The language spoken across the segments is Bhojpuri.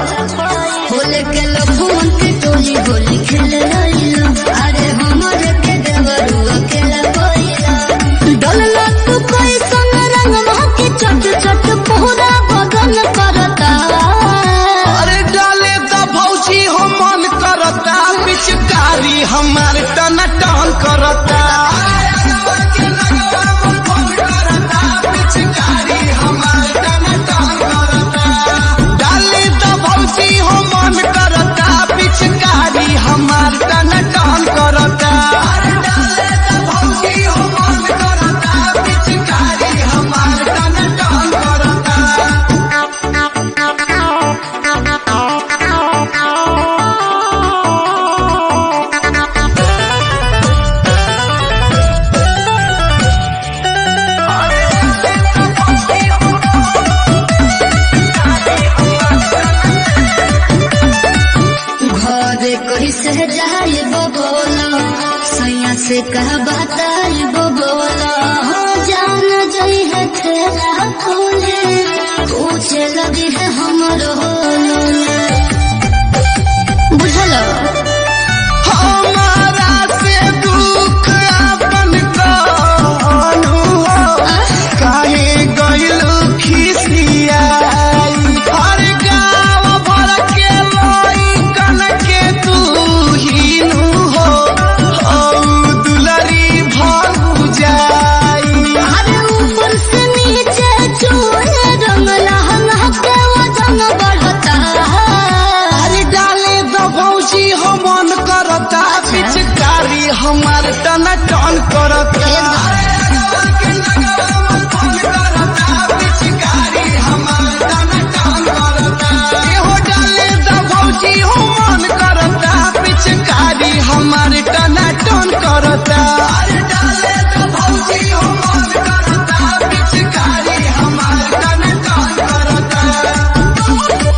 होले के लखुमन के टोली होली खेल आइलो अरे हमर के देवरू अकेला कोइला डलला तू कोई संग रंग महके चट चट पूरा बदन करता अरे डाले द भौजी हो मन करता पिचकारी हमार टन टन करता डाले द भौजी हो मन करता पिचकारी हमार टन टन करता भौजी हो मन करता पिचकारी हमार टन टन करता घरे कैसे जाए बोला सैया से कह बताए बोला जान जई है ठेला खोले पूछे लगी है हमरो बुझल हमारा से दुख अपन कहनु हो काहे गइलु खिसियाई हर गाँव भर के लइकन के तू हीनु हो औ दुलरी भगु जाई अरे ऊपर से नीचे चूहे रंग लहंगा के वजन बढ़ता अरे डाले द भौजी हो मन करता पिचकारी हमार टन टन करता एहो डाले द भौजी हो मन करता पिचकारी हमार टन टन करता डाले द भौजी हो मन करता पिचकारी हमार टन टन करता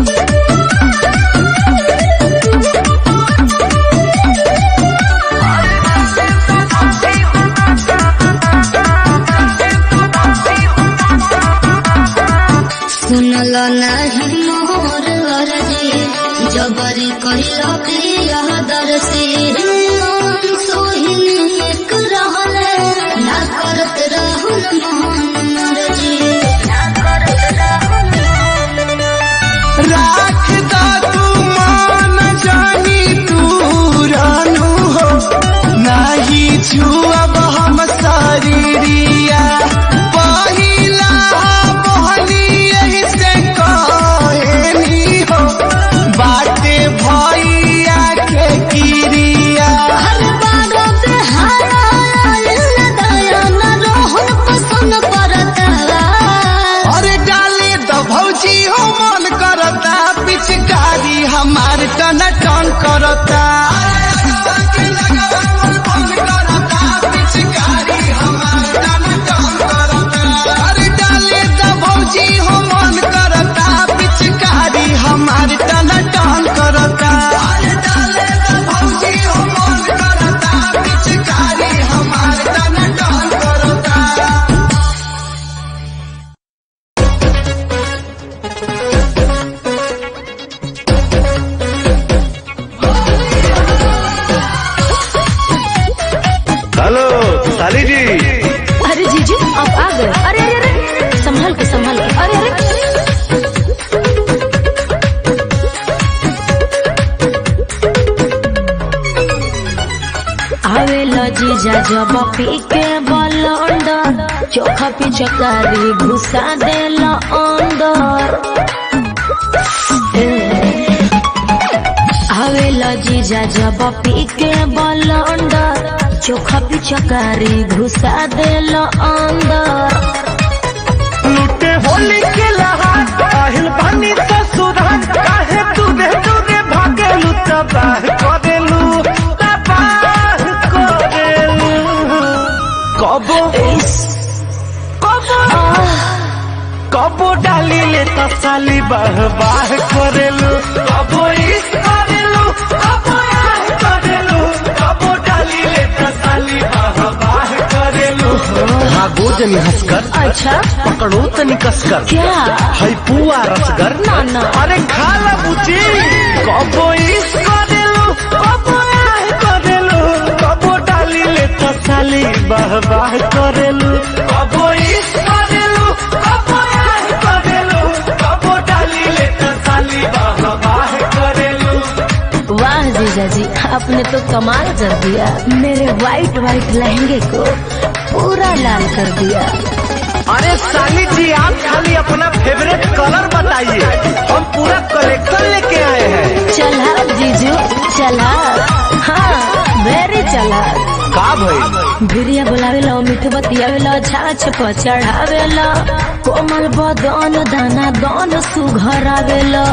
सुनल नहीं मोर अरजी जबरी कहिला प्रिया दर्शी सोहिनी एक रहले ना करत रहन मोहन मरजी ना करत रहन राख दा तू मान जानी तू रानू हो नाही छुअब हम शरीरिया पहिला बहनी यही से कहनी हो बाटे भैया के किरिया हर बार पे हायल दया न रोहन पसंद करता अरे डाले द भौजी हो मन करता पिचकारी हमार टन टन करता अरे डाले द भौजी हो मन करता पिचकारी हमार टन टन करता डाले द भौजी हो मन करता पिचकारी हमार टन टन करता हेलो साली जी अरे जीजू आप आ गए अरे अरे अरे संभल के संभल के अरे अरे आवेला जीजा जब पी के बलंडर चोखा पिचकारी घुसा देला अंदर आवेला जीजा जब पी के बलंडर चोखा पिचकारी घुसा देला अंदर लुटे होली के लहार আহিल पानी ससुराल काहे दूधे दूधे भागेलू तबाह करेलू तबाह करेलू कबो कबो कबो डाली ले त साली बाह बाह करेलू कबो इस करेलू कबो आह करेलू कबो डाली ले त साली बाह बाह करेलू भागो जनी हंसकर अच्छा पकड़ो तनी कसकर क्या है पुआ रसगर ना, ना। अरे खा ला भौजी कबो इस करेलू कबो आह करेलू कबो डाली ले तो साली बाह बाह करेलू कबो इस करेलू कबो आह करेलू कबो डाली ले तो साली बाह बाह करेलू वाह जीजा जी आपने तो कमाल कर दिया मेरे वाइट वाइट लहंगे को पूरा लाल कर दिया अरे साली जी आप खाली अपना फेवरेट कलर बताइए हम पूरा कलेक्शन लेके आए हैं चला जीजू चला हाँ वेरी चला का भाई भिरिया बुलावेला मीठ बतियावेला छाछ पर चढ़ावेला कोमल बदन दाना दान सुघरावेला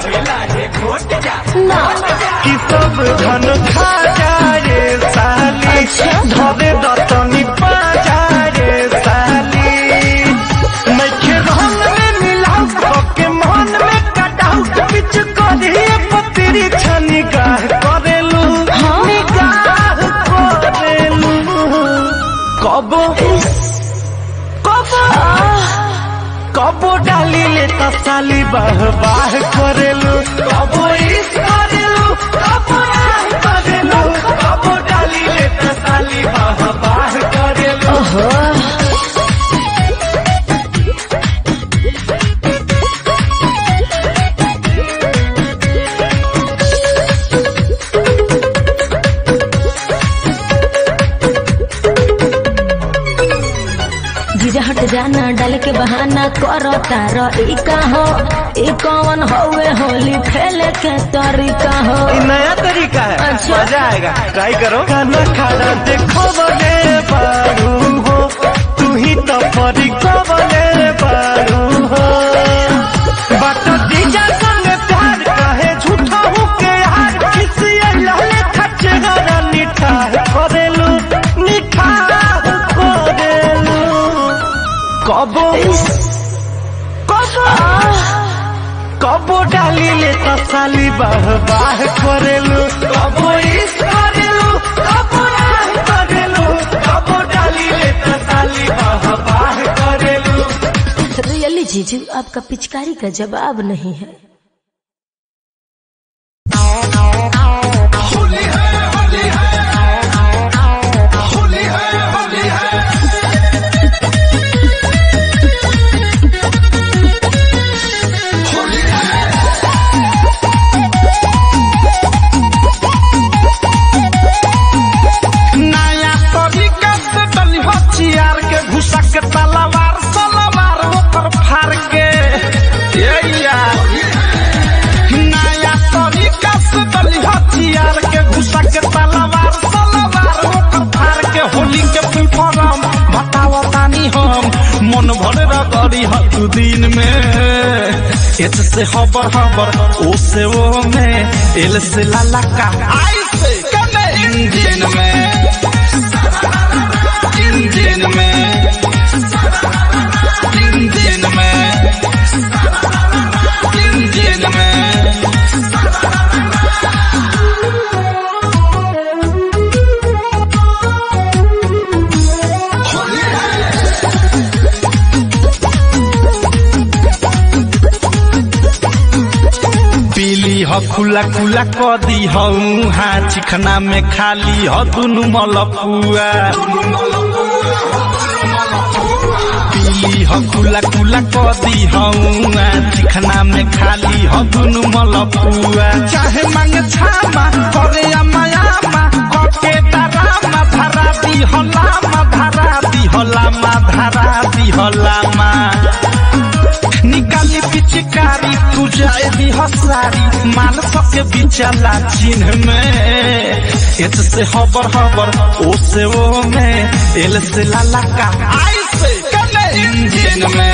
ना कि सब धन खा जाए साली अच्छा। धरे दतनी पा जाए साली नइखे रंग में मिलाऊ के मन में कटाऊ बिच करिए पतरी छनी गाह करेलू निगाह करेलू कबो कबो कबो डाली ले तो साली बाह बाह करेलू कबो इस करेलू कबो आह करेलू कबो डाली ले तो साली बाह बाह करेलू ओहो जीजा हट जाना डाल के बहाना करो तारो ई का हो ई कौन होवे होली खेले के तरीका हो ये नया तरीका है अच्छा। मजा आएगा ट्राई करो खाना खाना देखो बने बारू हो तू ही तो परी को बने बारू हो बट जीजा संग प्यार कहे झूठा हूँ के यार किसी लहले खच्चे गाना निठाह करेलू निठाह करेलू कबो कबो कबो डाली ले तो साली बाह बाह करेलू कबो इस करेलू कबो आह करेलू कबो डाली ले तो साली बाह बाह करेलू रियली जीजू आपका पिचकारी का जवाब नहीं है नया तरीका से डली हथियार के घुसा के तलवार सलवार ओकर फाड़ के ये यार नया तरीका से डली हथियार के घुसा के तलवार सलवार ओकर फाड़ के होली के फुल फॉर्म बताओ तानी हम मन भर रगड़ी हर दिन में एच से हबर हबर ओ से ओ में एल से लाला का आई से कने इंजन में इंजन में इंजन में इंजन में पीली ह खुला खुला क दी हा चिखना में खाली ह दुनु मलपुआ पीली ह खुला खुला क दी हा चिखना में खाली ह दुनु मलपुआ चाहे मांगे छामा करे अमायामा कके डरामा धरा दी हलामा धरा दी हलामा धरा दी हलामा निकाली पिचकारी तू जाए भी हसारी मान सके बिचला चिन्ह में एच से हबर हबर ओ से ओ में एल से लाला का आई से कने इंजन में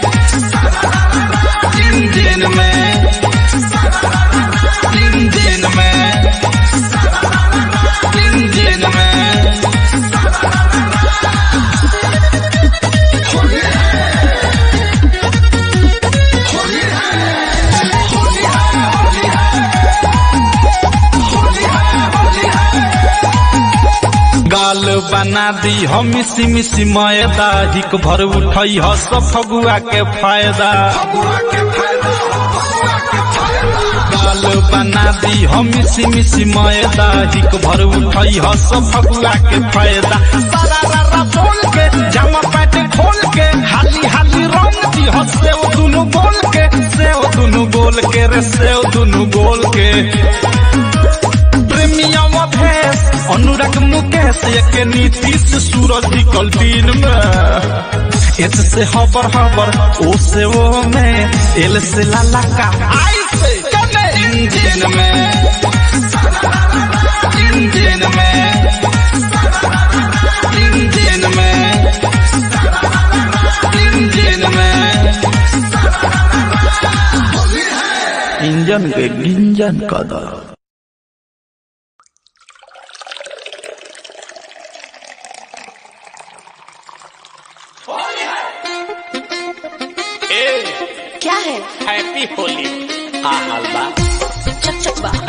इंजन में इंजन में इंजन में गाल बना दी हम मिसी मिसी मैदा हिक भर उठई ह सब फगुआ के फायदा चावल बना दी हम मिसी मिसी मैदा हिक भर उठई ह सब फगुआ के फायदा सारा रारा बोल के जामा पैट खोल के हाली हाली रंग दी ह सेव दुनु गोल के सेव दुनु गोल के रे सेव दुनु गोल के प्रेमियम भेष अनुराग मुकेश एक नीतीश सूरज निकल दिन में एच से हबर हबर ओ से ओ में एल से लाला का आई से कने इंजन में इंजन में इंजन में इंजन में इंजन के गिंजन कदर क्या है हैप्पी होली आ हलवा चक चक बा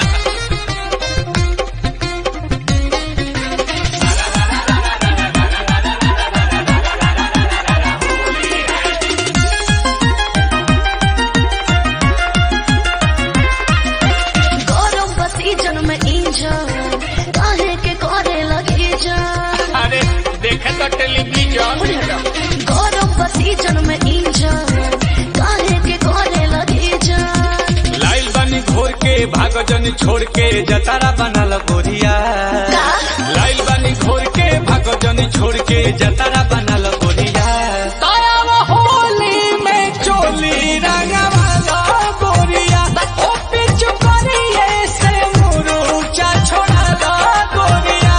गौरव बसी जन्म इंजन काहे के करे लगी जान अरे देखे तो टेलीविजन गौरव बसी जन्म इंजन काहे के करे लगी जान लाइल बनी घोर के भाग जन छोड़ के जतारा बनल गोरिया का? लाइल बनी घोर के भाग जन छोड़ के जतारा बनल गोरिया ताया होली में चोली रंगवाला गोरिया ओ पिछु करिए से मुरुचा छोड़ाला गोरिया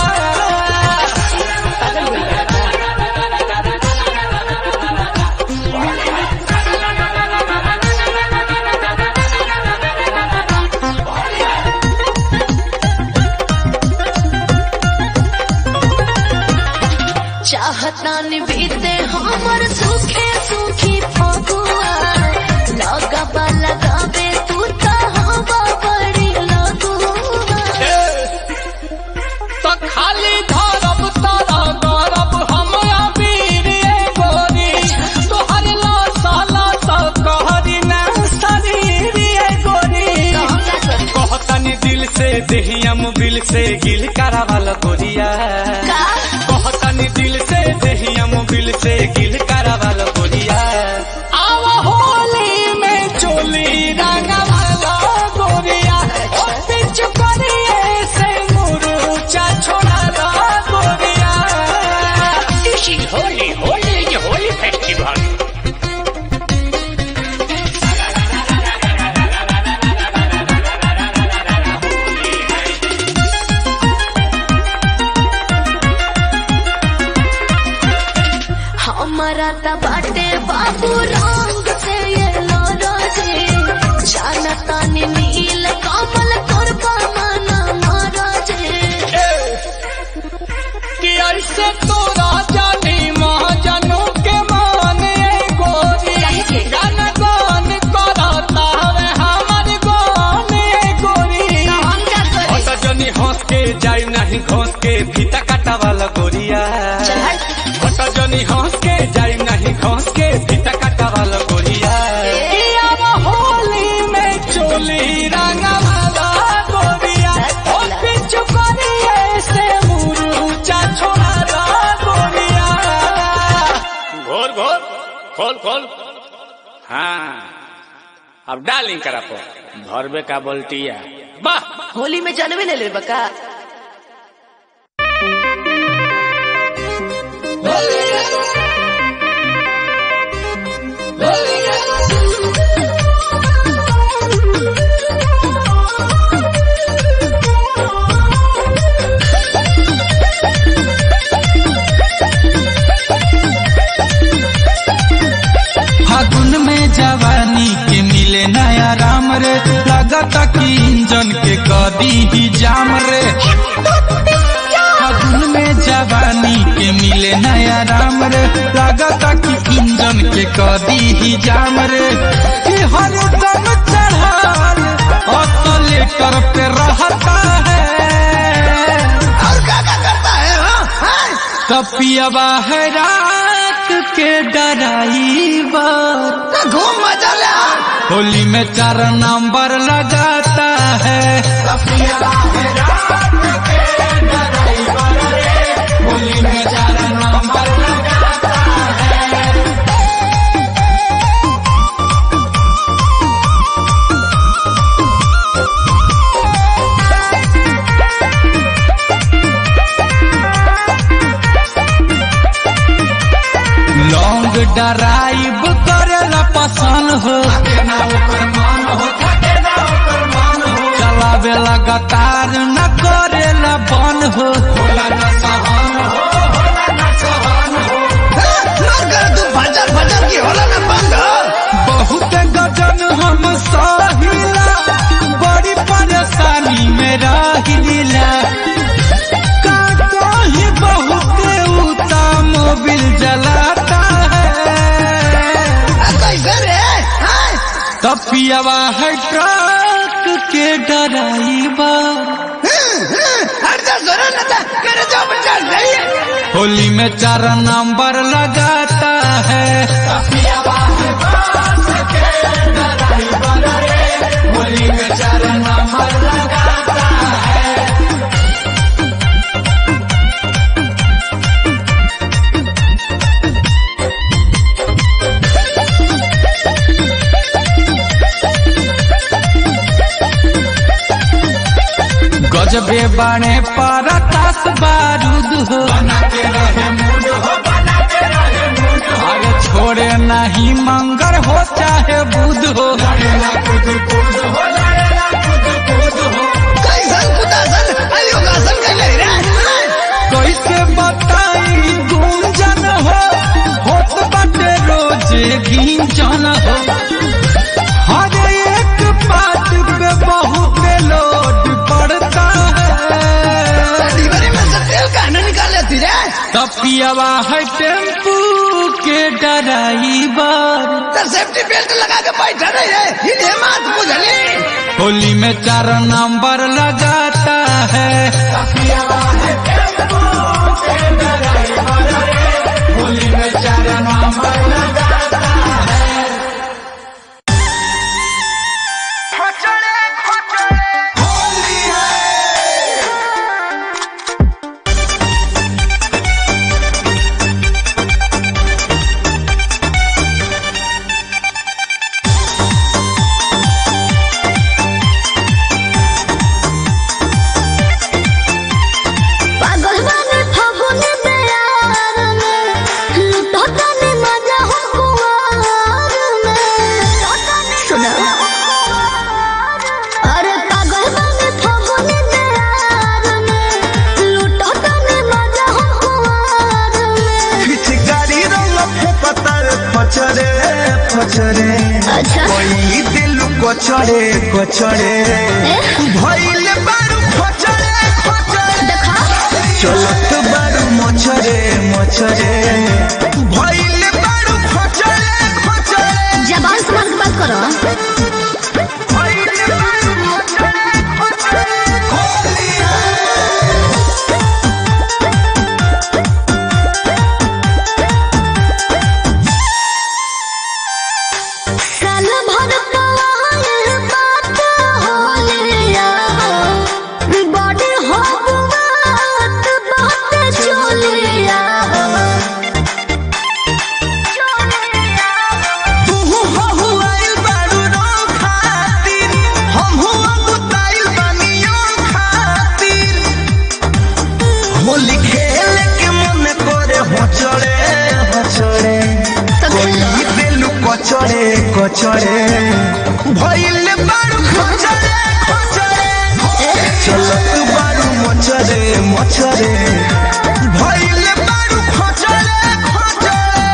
चाहता बीते हमर सुखे सुखी फगुआ लगबा लगाबे तू तो हवा बड़ी लगुआ तो खाली धरब तारा गरब हमरा वीर ये गोरी तोहर लाशा लाशा कहरी ना शरीर ये गोरी कहतनी दिल से देहियम बिल से गिल करावल गोरिया कहतनी दिल से देहियम बिल से गिल करावल गोरिया आवा होली में चोली रंगवाला गोरिया ओ पिछु करिए से मुरुचा छोड़ाला गोरिया this is Holi Holi is Holi festival हमारा त बाटे बाबू रंग से ये लोरोजे जानता नी नील कमल करबा मना मरोजे कि ऐसे तोरा जानी महाजनू के माने गोरी गान गान करता हवे हमर गाने गोरी हट जनी हंस के जाई नहीं घोंस के फीता काटा वाला गोरिया हट जनी हंस के जाई नहीं घोंस के फीता काटा वाला गोरिया इया होली में चोली रंगा वाला गोरिया ओ पिछु करिए से मुरुचा छोड़ा गोरिया घोर घोर खोल खोल हाँ अब डालिंग करा पो भरबे का बोल्टिया वाह होली में जानवे ले ले बका फागुन में जवानी के मिले नया राम रे लगता कि इंजन के कदी ही जाम रे फागुन में जवानी के मिले नया राम रे लगता कि इंजन के कदी ही जाम रे कि हर दम चढ़ाल ऑटोलेटर पे रहता है कपियावा है रात के डराइवर घूम मजा ले होली में चार नंबर लगाता डराइब करेला पसंद हो चलावे लगातार न करेला बन हो बहुत गजन हम सहिला बड़ी परेशानी में रहिला का कहीं बहुत उता मोबिल जलाता है तपियावा है ट्रक के डराइवर होली में चार नंबर लगाता है होली में चार नंबर लगाता है गजबे बाणे पारा तास बारूद हो अरे छोड़े नहीं मंगर हो चाहे बुध हो कैसे बताई गुंजन हो होत बाटे रोजे गिंजन हो हर एक बात पे बहुत लोड पड़ता है तपियावा है टेम्पू के ड्राइवर सेफ्टी बेल्ट लगा के बैठा रही है इन्हें मत बुझली होली में चार नंबर लगाता है होली में चार नंबर लगाता है पागल बने फगुने प्यार में लुटता ने मजा हो कुआर में सुना अरे पागल बने फगुने प्यार में लुटता ने मजा हो कुआर में पिचकारी रंग फेपतर पचरे पचरे अच्छा कोई दिल कोचरे कोचरे भइल बारू खोचरे खोचरे देखा चलत बारू मोचरे मोचरे भइल बारू खोचरे खोचरे जबान संभाल के बात करो भइल बारू खोचरे खोचरे होली साल भर पवाए बात होलिया बड़े हो बात बात चोलिया तू हो हुआइल बारू रो खातिर हम हो गुताइल बानियो खातिर होली खेल के मन करे होचड़े होचड़े कोई दिल कोचड़े कोचड़े भइल बारू खोचड़े खोचड़े चलत बारू मोचड़े मोचड़े भइल बारू खोचड़े खोचड़े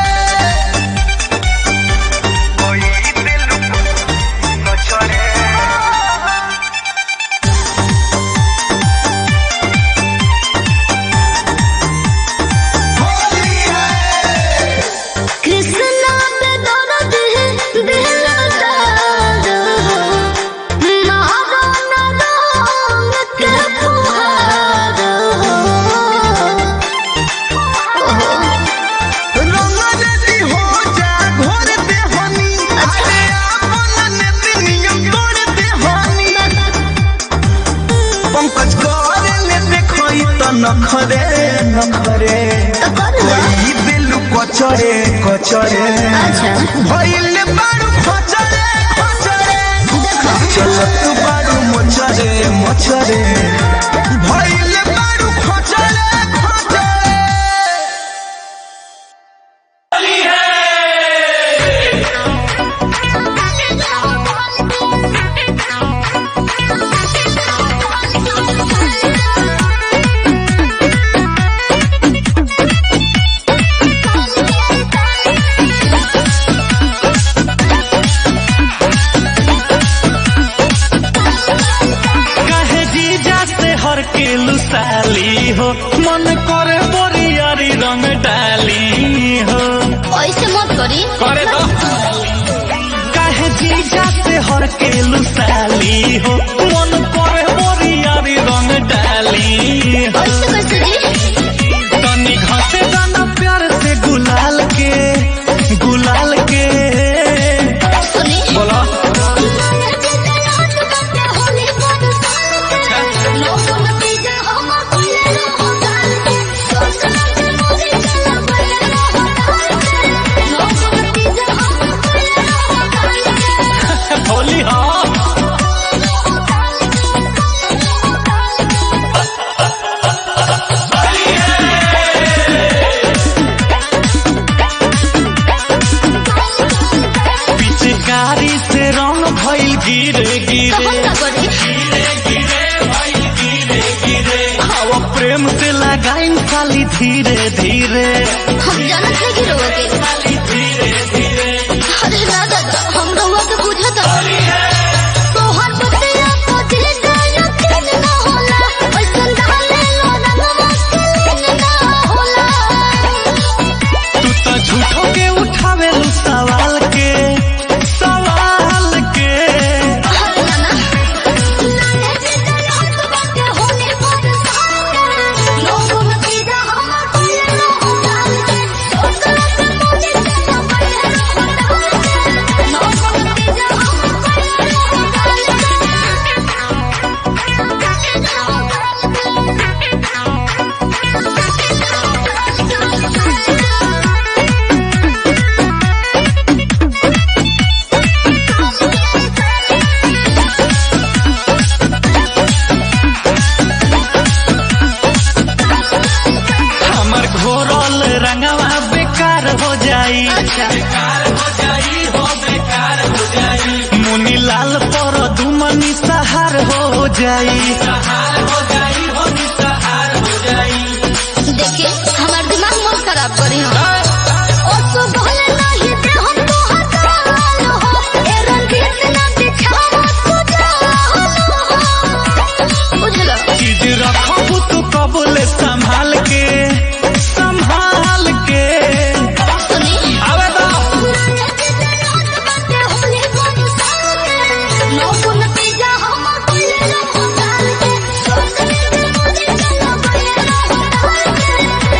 कृष्णा पे दर्द है दिल दर्द हो मारो न रंग के फुहार हो रंगरेजी हो जा घोर दे हनी अरे आपन नेति नियम तोड़ दे हनी पंकज करे ले देखई त नखरे नखरे तो कर लो कोई दिल कचरे कचरे अच्छा भइल बारू खचरे खचरे चलत बारू मोचरे मोचरे भइल बारू खचरे खचरे करे दो काहे जीजा से हर के लुसाली हो मन करे मोरियारी रंग डाली हो कैसे कैसे जी तनी घसे दाना प्यार से गुलाल के गुलाल के सुनी बोलो होली हाँ पिचकारी से रंग भइल गिरे गिरे हवा प्रेम से लगाइन खाली धीरे धीरे हम जानत है गिरोह के अरे ना दादा हम रहुआ के बुझत तोहर बतिया को दिल का यकीन ना होला ऐसन डाले लो रंगवा के लीन ना होला तू तो झूठो के उठावे लू सवाल के सवाल के अरे नाना नाने जे तेरे हाथ बाटे होने पर सारे लोगों में पीड़ा हम कोई ना होला सोचला से मुझे चला पड़े ना होला लोगों में पीड़ा हम कोई ना हमर घोरल रंगवा बेकार हो जाई मुनी लाल पर दुमनी सहार हो जाई देखिए हमार दिमाग मत खराब करी हो ओ सो बोले नहीं दे हम तो हजाल हो ए रंगीत ना दिखावा तू जाल हो बुझलो चीज रखबू तू कबूल संभाल के संभाल के सुनी आवे दो लोगों में पिज्जा हम कोई ना होटल के सोचने में मुझे चला बड़े ना होटल के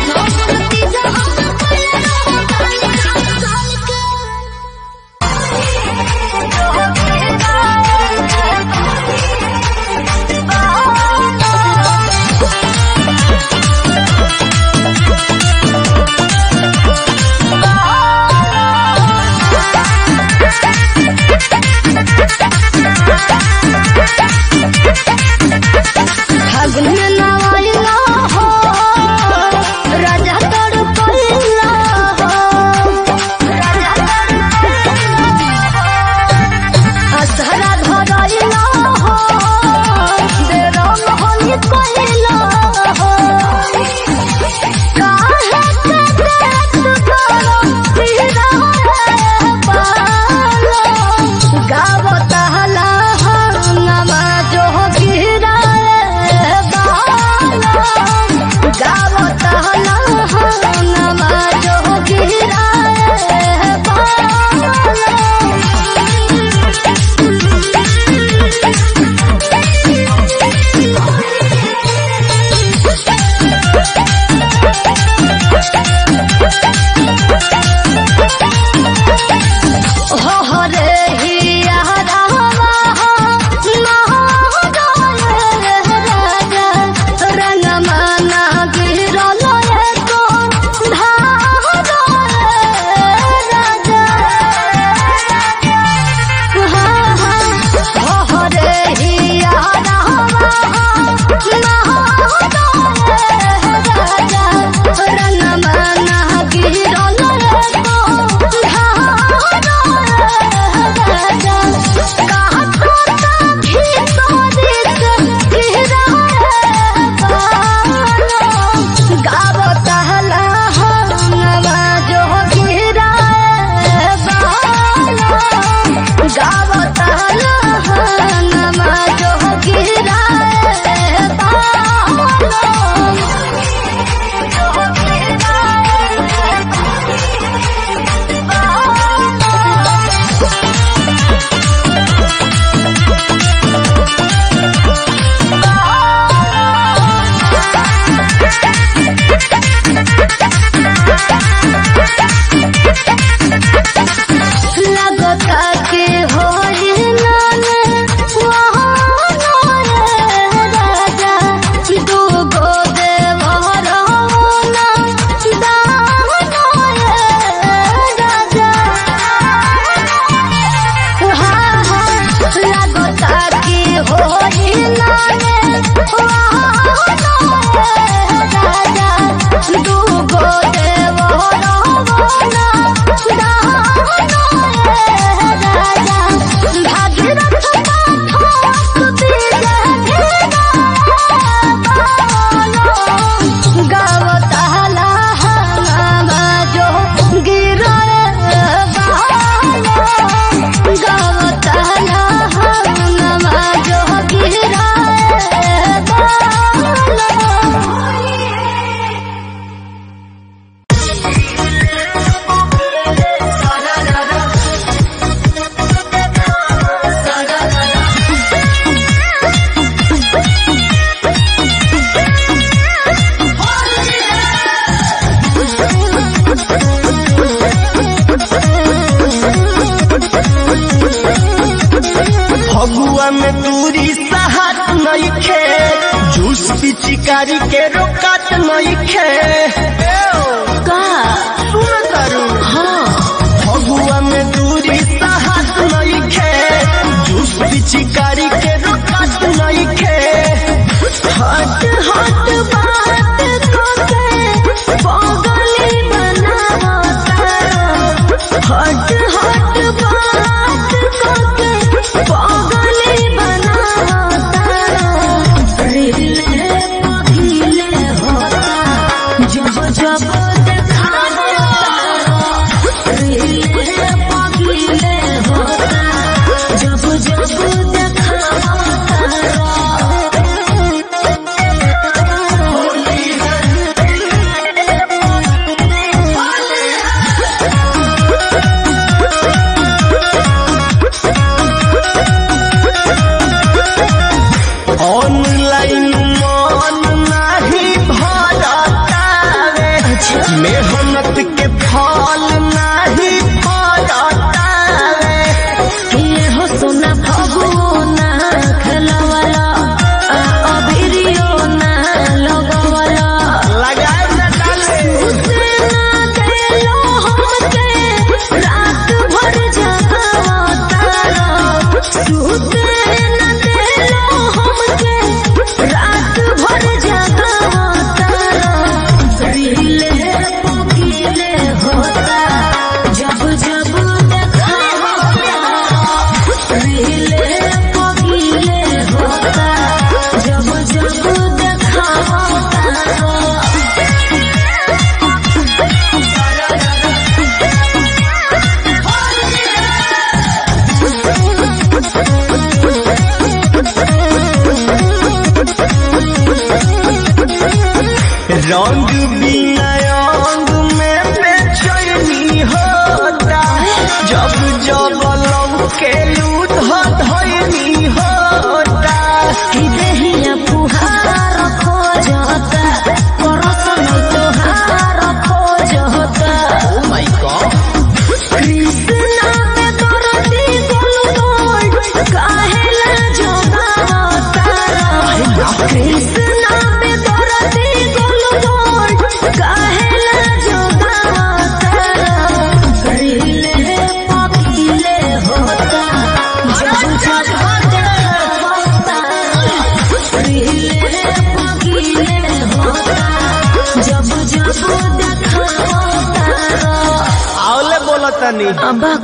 पिचकारी के रोकत नइखे का सुन तारू हाँ फगुआ में दूरी साहस नइखे जूस पिचकारी के रोकत नइखे हट हट बात कोके पागली बनावता हट हट बात कोके पागली बनावता रिले पगीले होता जब जब देखावता रिले पगीले होता जब जब देखावता ऑनलाइन मन नहीं भरतावे मेहनत के फल नहीं भरतावे ये हो सोना फगुना खेलवाला आ अबिरियो ना लगवाला लगाए न डाले उसे ना देलो हमके रात भर जगावता सुते ना देलो हमके रात भर जगावता रिले पकीले होता जब जब देखावता रिले पकीले होता जब जब देखावता रंग बिना अंग में बेचैनी होता जब जब लौके लूट धैनी होता कि देहिया फुहार खोजता परसन तोहार खोजता कृष्णा में दरदी गोलगोल काहेला जोगावता कृष्णा में दरदी गोलगोल काहेला जोगावता रिले पकीले होता जब जब देखावता रिले पकीले होता जब जब देखावता आवले बोलतनी अबक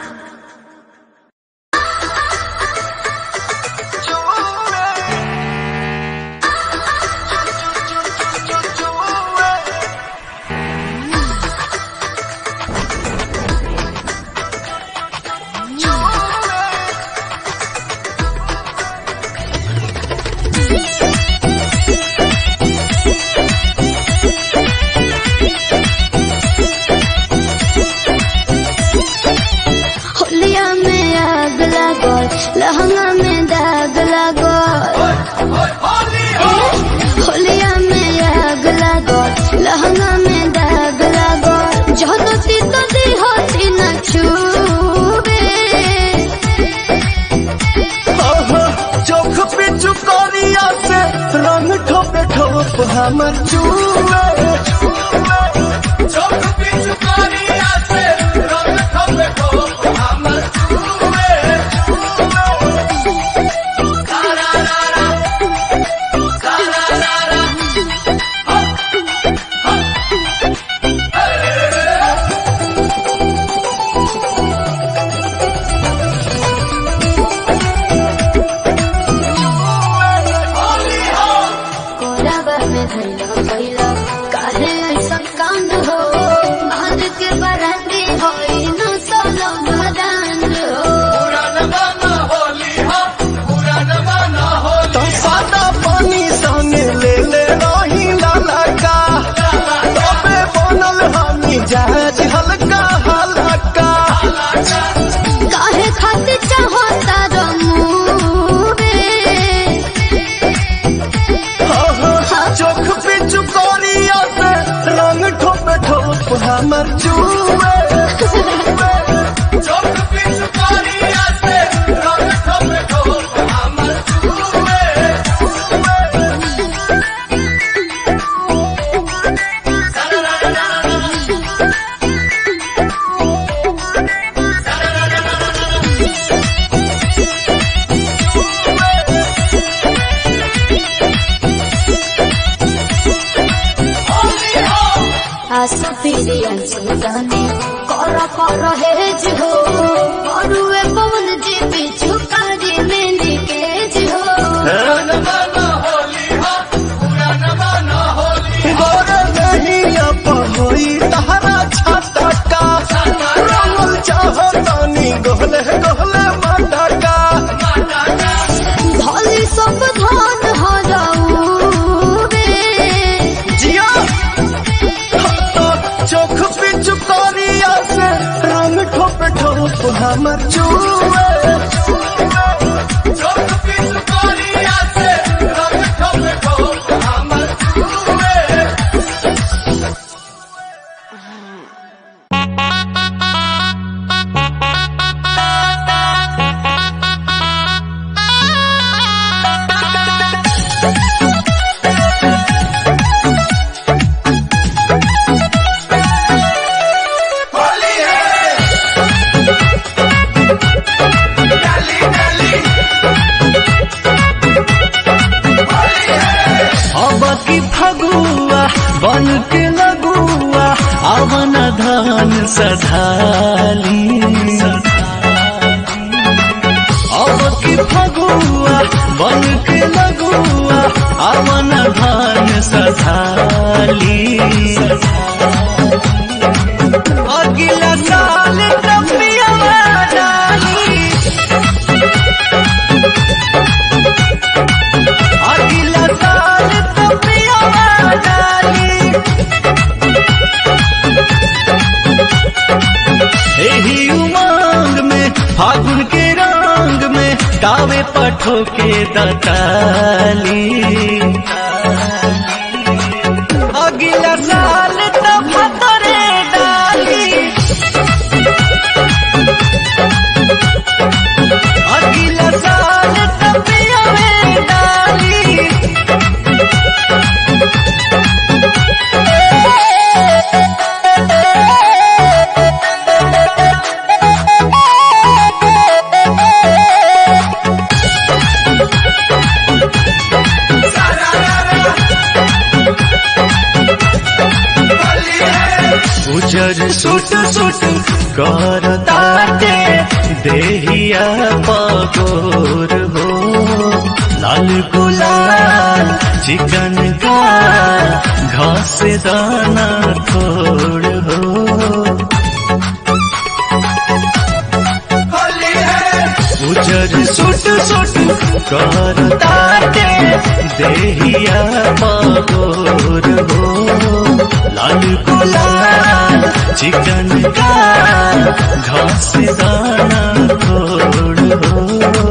होलिया में आग लागल लहंगा में दाग लागल होलिया में आग लागल लहंगा में दाग लागल जहदती तो दी होती न छूबे ओहो, चोख पे चुकोरिया से रंग ठोपे ठोप हमर चूमे चोख पे चुकोरिया से रंग ठोपे ठोप हमर चूमे कोराबा में धैला कैला काहे ऐसा कांड हो मार के बराती होई न सोलो मदान हो तो सादा पानी संगे ले ले रही ललका तबे बनल हमी जहाज हल्का हल्का काहे खातिर चाहता रमूबे ओहो, चोख पे चुकोरिया से रंग ठोप ठोप हमर चूमे चोख पे चुकोरिया से रंग ठोप ठोप हमर चूमे सुपीरियंस जाने कर कर हेज हो अरुए पवन जी बिचु कारी मेहंदी केज हो गोरे दहिया पहोई तहरा छटका रंगल चाहतानी गोहले गोहले मटका धली सब धान हराऊ रे जिया तो चोख पिच करिया से रंग ठोप ठोप हमर चूए चोख पिच करिया से रंग ठोप ठोप हमर चूए अब की फगुआ बन के लगुआ अवन धन सधाली अब की फगुआ बन के लगुआ अवन धन सधाली अगला साल टपिया डाली अगला साल टपिया डाली एही उमंग में फागुन के रंग में गावे पठो के दताली अगला साल तब तोरे डाली अगला साल तब में डाली उजर सुट सुट कर ताटे देहिया पगोर हो लाल गुलाल चिकन का घास दाना थोड़ हो उजर सुट सुट कर ताटे देहिया पगोर हो लाल गुलाल चिकन का घास दाना थोड़ हो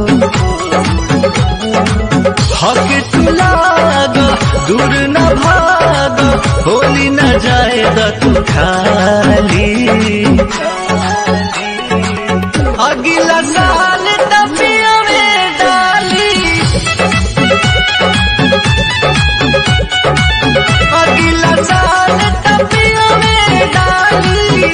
हक तुलाग दूर न भाग होली न जाए तू खाली अगला साल टपिया में डाली अगला साल टपिया में डाली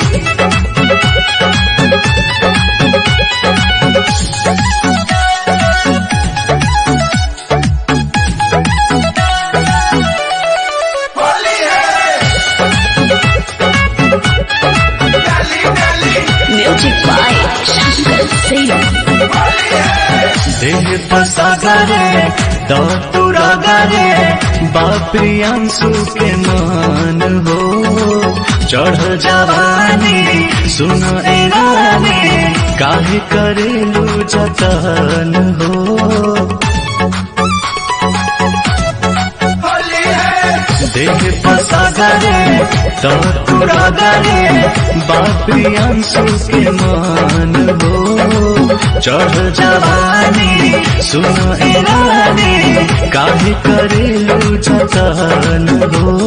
म्यूजिक बाय शंकर सिंह देह पसागरे दतुरागरे बाप्रियांशु के मान हो चढ़ जवानी सुन ए रानी काहे करेलू जतन हो देह पसागरे दतुरागरे बाप्रियांशु के मान हो चढ़ जवानी सुन ए रानी काहे करेलू जतन हो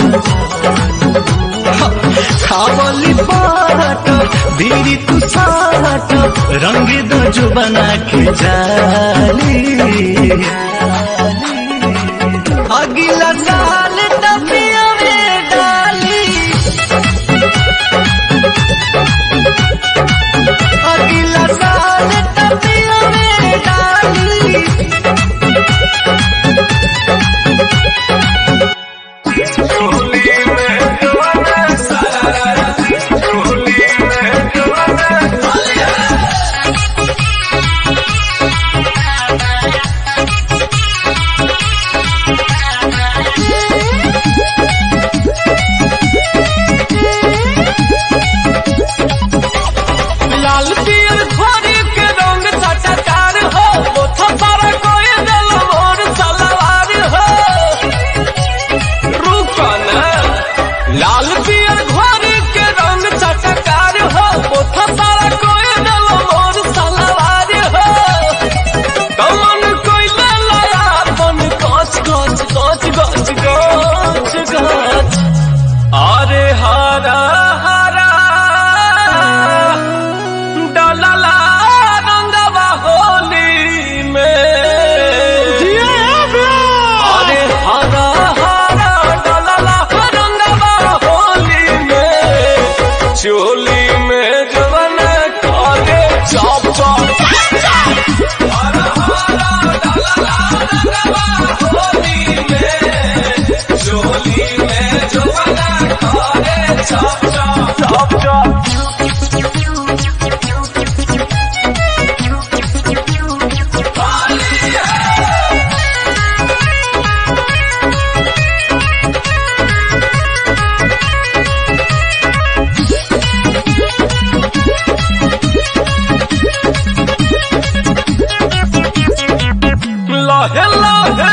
खावली बाट बीरी तू साट रंग दो जो बना के जाली अगला साल टपिया में डाली अगला साल टपिया में डाली चोली में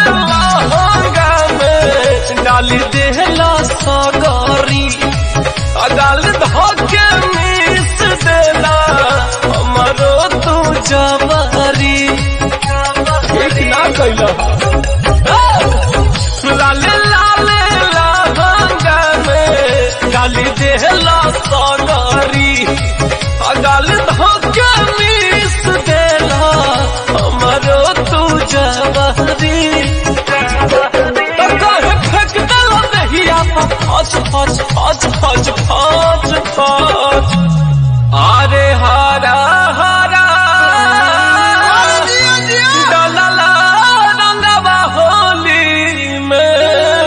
लहंगा में डाली देहला सगरी अगाल धोके मिस देला हमरो तू जवारी एक ना कैला लाले लाले लहंगा में डाली देहला सगरी अगाल धोके मिस देला हमरो तू जवारी काहे फेंक देला दहिया पर फच फच फच फच फच फच अरे हरा हरा डलला रंगवा होली में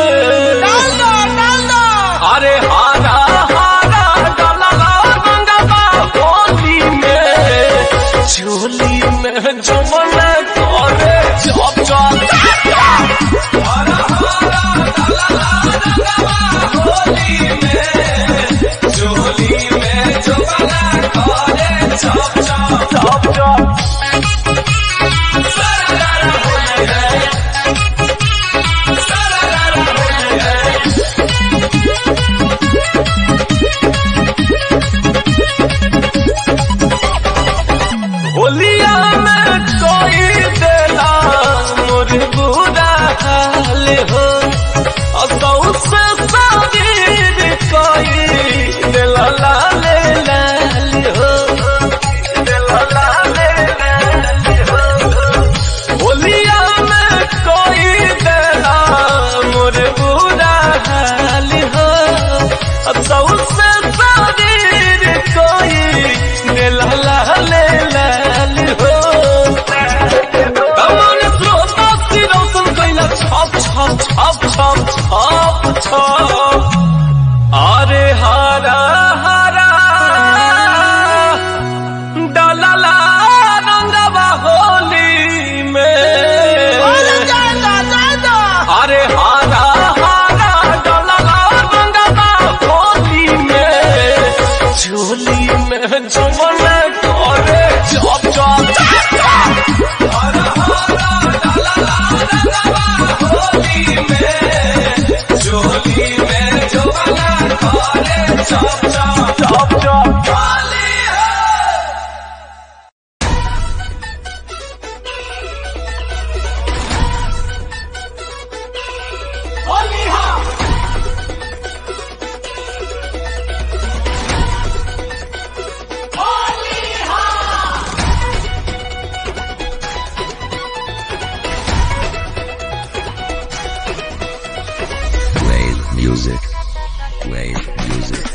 अरे हरा हरा डलला रंगवा होली में झोली में जमन करे चप चप होलिया में कोई देला मोर बुरा हाल हो असौ से शरीर कोई देला लाल लाल हो देला लाल लाल हो होलिया में कोई देला मोर बुरा हाल हो असौ से शरीर कोई देला लाल लाल हो कमान स्रोता सिरौतन कैला छप छप छप छप छप छप अरे हरा हरा डलला रंगवा होली में अरे हरा हरा डलला रंगवा होली में झोली में जुमन करे चप चप चप चप हरा हरा डलला रंगवा होली में झोली में जुमन करे चप चप चप चप होली है Wave music. Wave music.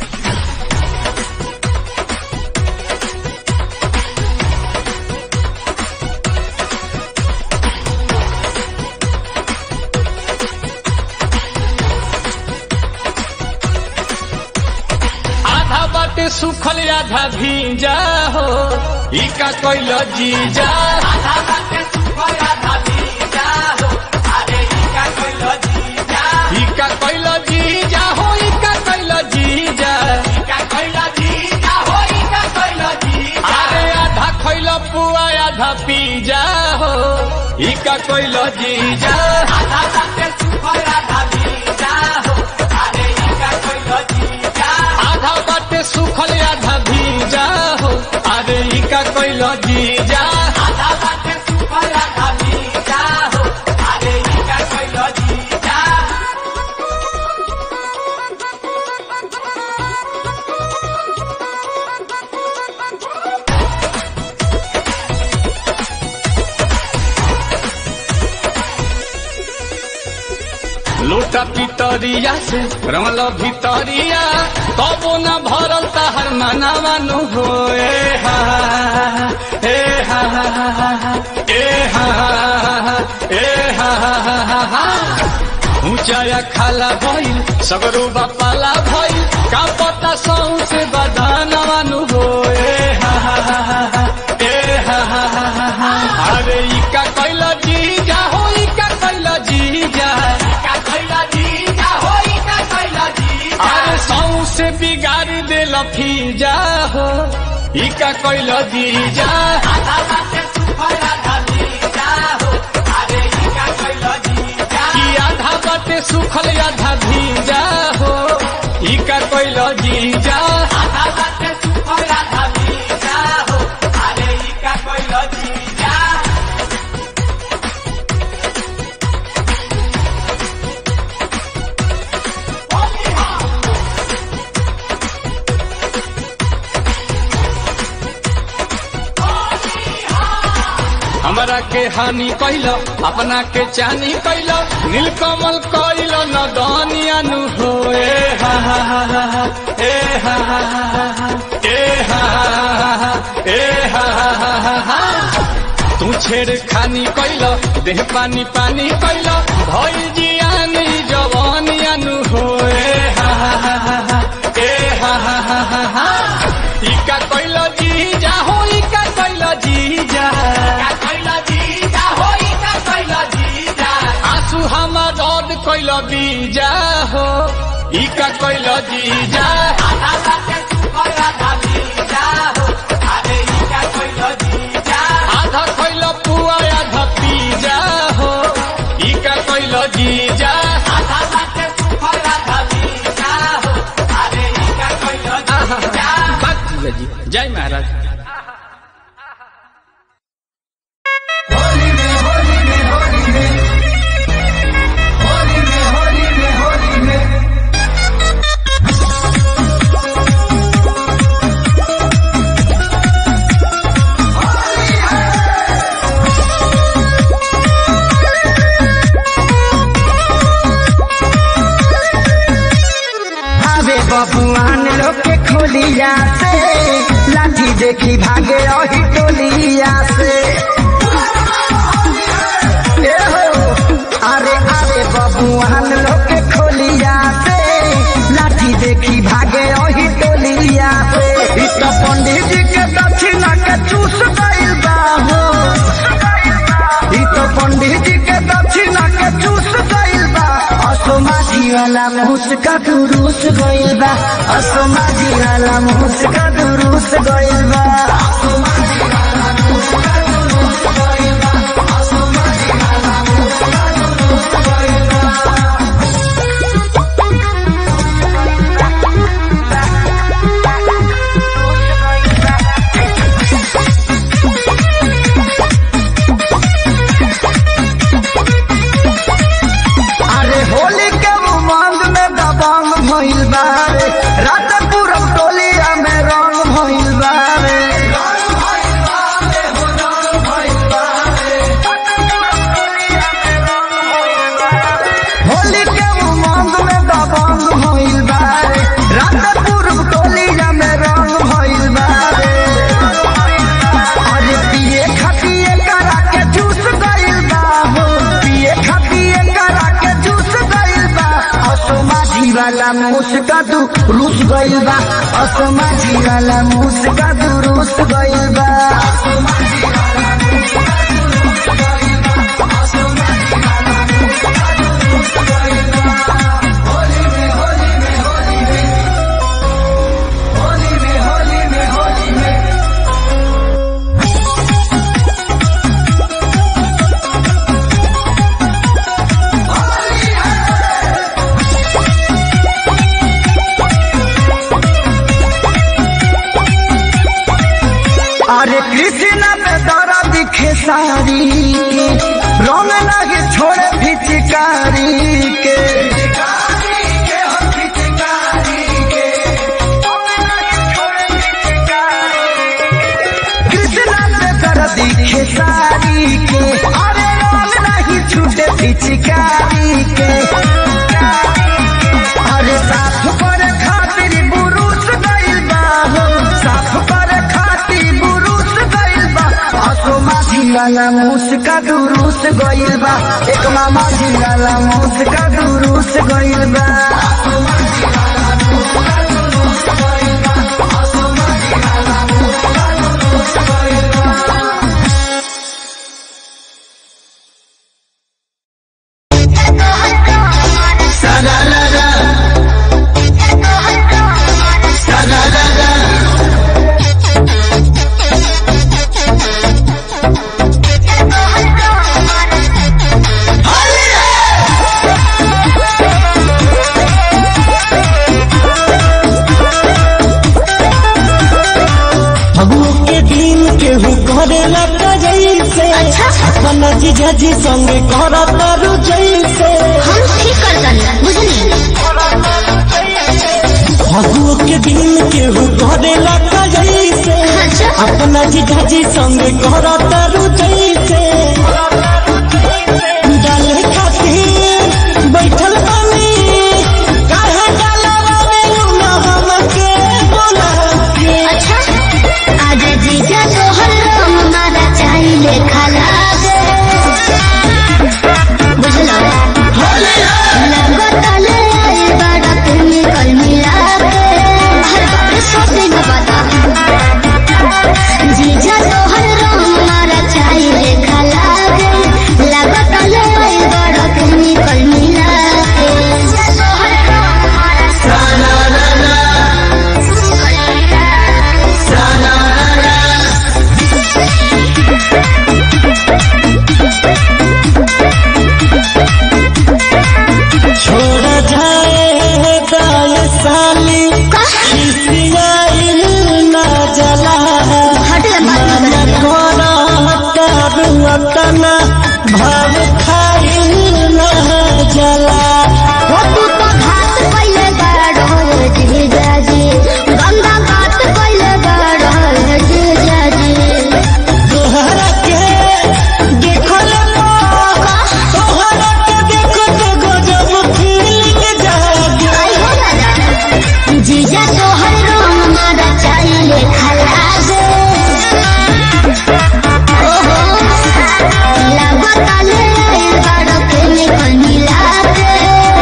आधा बाटे सुखल आधा भीजा हो ई का कोइल जीजा आधा बाटे सुखल आधा भीजा हो अरे ई का कोइल जीजा ई का कोइल जीजा हो ई का कोइल जीजा ई का कोइल जीजा हो ई का कोइल जीजा अरे आधा खइल पुआ आधा पीजा हो ई का कोइल जीजा आधा बाटे सुखल आधा भीजा हो अरे ई का कोइल जीजा आधा बाटे सुखल आधा भीजा हो अरे ई का कोइल जीजा आधा बाटे सुखल आधा भीजा हो अरे ई का कोइल जीजा लोटा पितरिया से रमल भितरिया कबो न भरल तहर मनावानु हो ए हा ए हा ए हा ए हा ऊंचाया खाला भइल सगरो बापाला भइल का पता सौ से बदानवानु हो ए हा ए हा अरे ई का कैल जीजा हो ई का कैल जीजा का कैल जीजा हो ई का कैल जीजा अरे सौ से बिगाड़ देल फीजा हो ई का कैल जीजा आधा बाटे सुखल आधा जीजा हो अरे ई का कैल जीजा बाटे सुखल आधा भीजा हो ई का कोइल जीजा आधा बाटे सुखल आधा भीजा हो अरे ई का कोइल जीजा हमरा के हानि कैल अपना के चानी कैल नीलकमल कैल न दानियानु हो ए हा हा हा हा हा, ए हा हा हा हा हा, ए हा हा हा हा, ए हा हा हा हा हा। तू छेड़ खानी कैल देह पानी पानी कैल भई जियानी जवानियानु हो ए हा हा हा हा हा, ए हा हा हा हा हा। इका कैल जीजा हो इका कैल जीजा आंसू हमार रद कैल बीजा हो इका कैल जीजा आधा कैल पुआ आधा पीजा हो इका कैल जीजा बात जीजा जी जय महाराज आवे बबुआन लोग के खोलिया से लाठी देखी भागे रही टोलिया से ए हो, अरे आवे बबुआन लोग के खोलिया से लाठी देखी भागे रही टोलिया से इ तो पंडित जी के दक्षिणा के चूस गइल बा हो इ तो पंडित जी के दक्षिणा के चूस गइल बा असोमाझी वाला मुस्का दुरुस गइल बा असोमाझी वाला मुस्का दुरुस गइल बा अरे होली के उमंग में दबंग भइल बा रे रात पूरब टोलिया में रंग भइल बा रे होली के उमंग में दबंग भइल बा रे रात पूरब टोलिया में रंग भइल बा रे अरे पिए खपिए करा के जूस गइल बा हो पिए खपिए करा के जूस गइल बा असमाझी वाला मुस्का दू रूस गइल बा असमाझी वाला मुस्का दू रूस गइल बा अरे कृष्ण पे दौरा दिखे सारी के रंग लगे छोड़े फिचकारी के कृष्ण पे दौरा दिखे सारी के अरे रंग नहीं छूटे फिचकारी के अरे साफ पर खातिर बुरुस गइल बा हो साफ पर खातिर बुरुस गइल बा असो माझी वाला मुस्का दुरुस गइल बा एक मामा जी वाला मुस्का दुरुस गइल बा Holy जीजा जी संगे करत तारू जैसे हम ठीक कर दनी बुझनी फगुओ के दिन केहू करे लगा जैसे अच्छा अपना जीजा जी संगे करत तारू जैसे डाले खातिर बैठल बानी काहे डालवा में लूना हमके बोला के अच्छा आज जीजा तोहर रंग मारा चाहिले खाला गे बुझलो लगता ले आई बड़ा तुम्हें कल मिला के हर बार सब दिन बता जीजा तोहर रंग मारा चाहिले खाला गे लगता ले आई बड़ा तुम्हें कल मिला के जीजा तोहर रंग मारा छोड़ जाए दाल साली खिसियाइल ना जला हट जा बात मन मत कर कोना अटना भाव खाइल ना जला वो तू तो घात पहले बाड़ो जीजा जी गंगा घात पहले बाड़ो जीजा जी तोहरा के देखल तोहरा के देखत गजब फीलिंग जागे आई हो दादा जीजा तोहर रंग मारा चाहिले खला दे ओहो लगता ले आई बाड़ो के निकल मिला के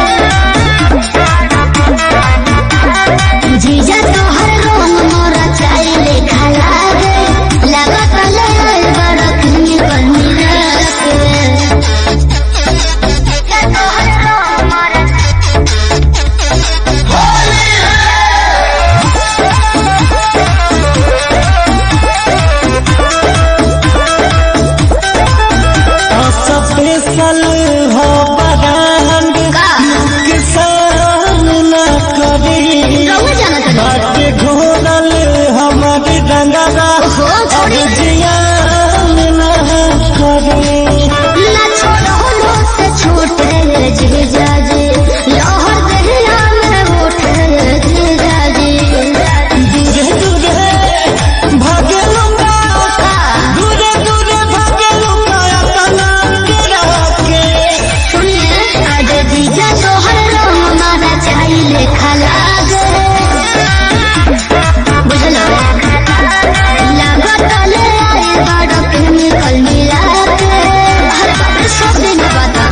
जीजा तोहर रंग मारा चाहिले खला दे लगता ले आई बाड़ो के निकल मिला के जीजा तोहर रंग मारा स्पेशल हो बरांड का किसान न करी रहुआ जाना था बाटे घोरल हमार डंगरा हो अब छोड़ी जियान न करे ना छोड़ो लो से छूटे जीजा जी लहर दरिया में उठे जीजा जी दूरे दूरे भागे लूंगा दूरे दूरे भागे लूंगा अपना गिरा के सुनिए आज जीजा तोहर रंग मारा चाहिले खला गे बुझलो लागत ले आई बड़ा केमिकल मिला के हर बार सब दिन बता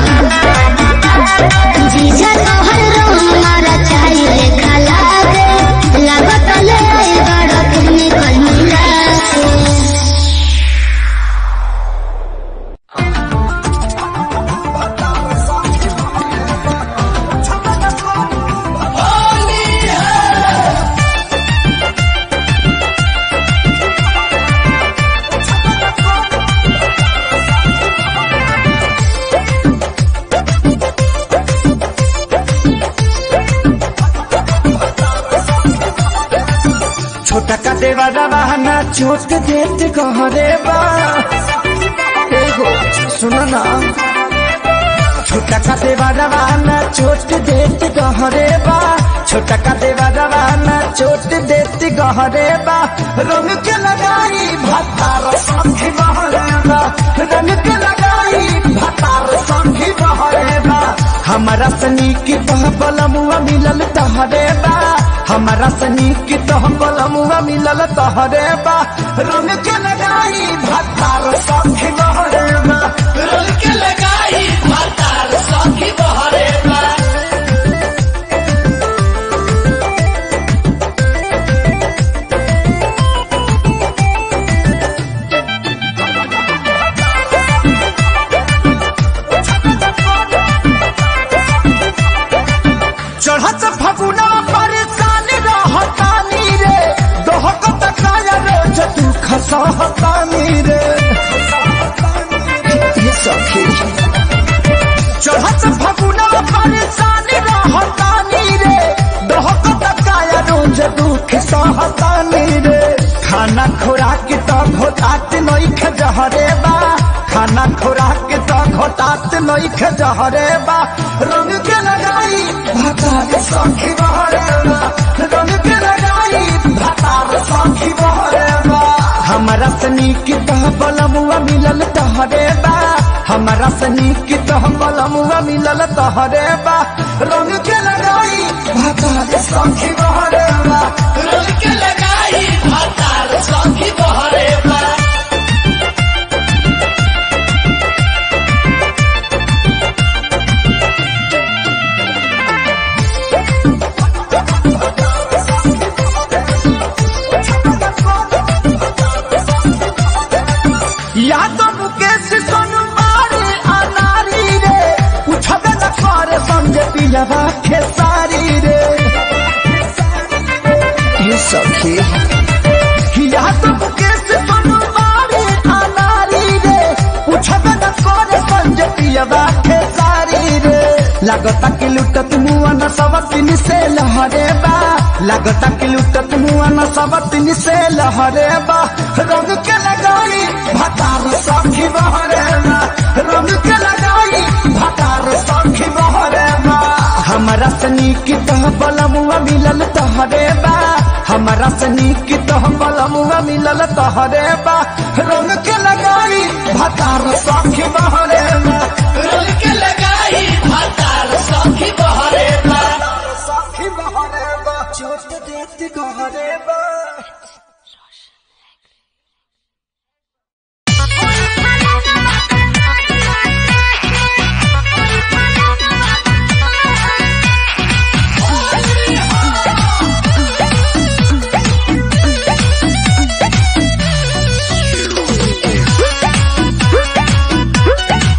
जीजा तोहर रंग मारा चाहिले खला गे लागत ले आई बड़ा केमिकल मिला के छोटा का देवा रवाना चोट देत कहरे बा एगो सुनो ना छोटा का देवा रवाना चोट देत कहरे बा छोटा का देवा रवाना चोट देत कहरे बा रंग के लगाई भतार संगी बहरे बा रंग के लगाई भतार संगी बहरे बा हमारा सनी की तह बलमुआ मिलल तहरे बा हमारा सनी की तह बलमुआ मिलल तहरे बा रंग के लगाई भतार संगी बहरे बा रंग के लगाई भतार संगी बहरे बा चढ़त फगुना परेशान रहतानी रे दोहक तकाया रे जतु खसहतानी रे ये सखी चढ़त फगुना परेशान रहतानी रे दोहक तकाया रोज दुख सहतानी रे खाना खुराक तो घोटात नइख जहरे बा खाना खुराक तो घोटात नईख जहरे बा रंग के लगाई भातार सखी बहरे बा रंग के लगाई भातार सखी बहरे बा हमारा सनी की तह बलमुआ मिलल तहरे बा हमारा सनी की तह बलमुआ मिलल तहरे बा रंग के लगाई भातार सखी बहरे बा रंग के लगाई भातार सखी बहरे बा यादव मुकेश सोनू मारे अनारी रे उठबे न करे संगे पिलवा खेसारी रे ये सखी यादव मुकेश सोनू मारे अनारी रे उठबे न करे संगे पिलवा खेसारी रे लागता कि लुटत मुआ न सवतिन से लहरे बा लागता कि लुटत मुआ न सवतिन से लहरे बा रंग के लगाई भतार सखी बहरे बा रंग के लगाई भतार सखी बहरे बा हमारा सनी की तह बलमुआ मिलल तहरे बा हमारा सनी की तह बलमुआ मिलल तहरे बा रंग के लगाई भतार सखी बहरे बा रंग के लगाई भतार सखी बहरे बा सखी बहरे बा चोट देती गहरे बा Thank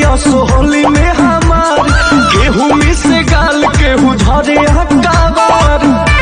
असोहली में हमार गेहूं में से गाल केहू धरे हकाबार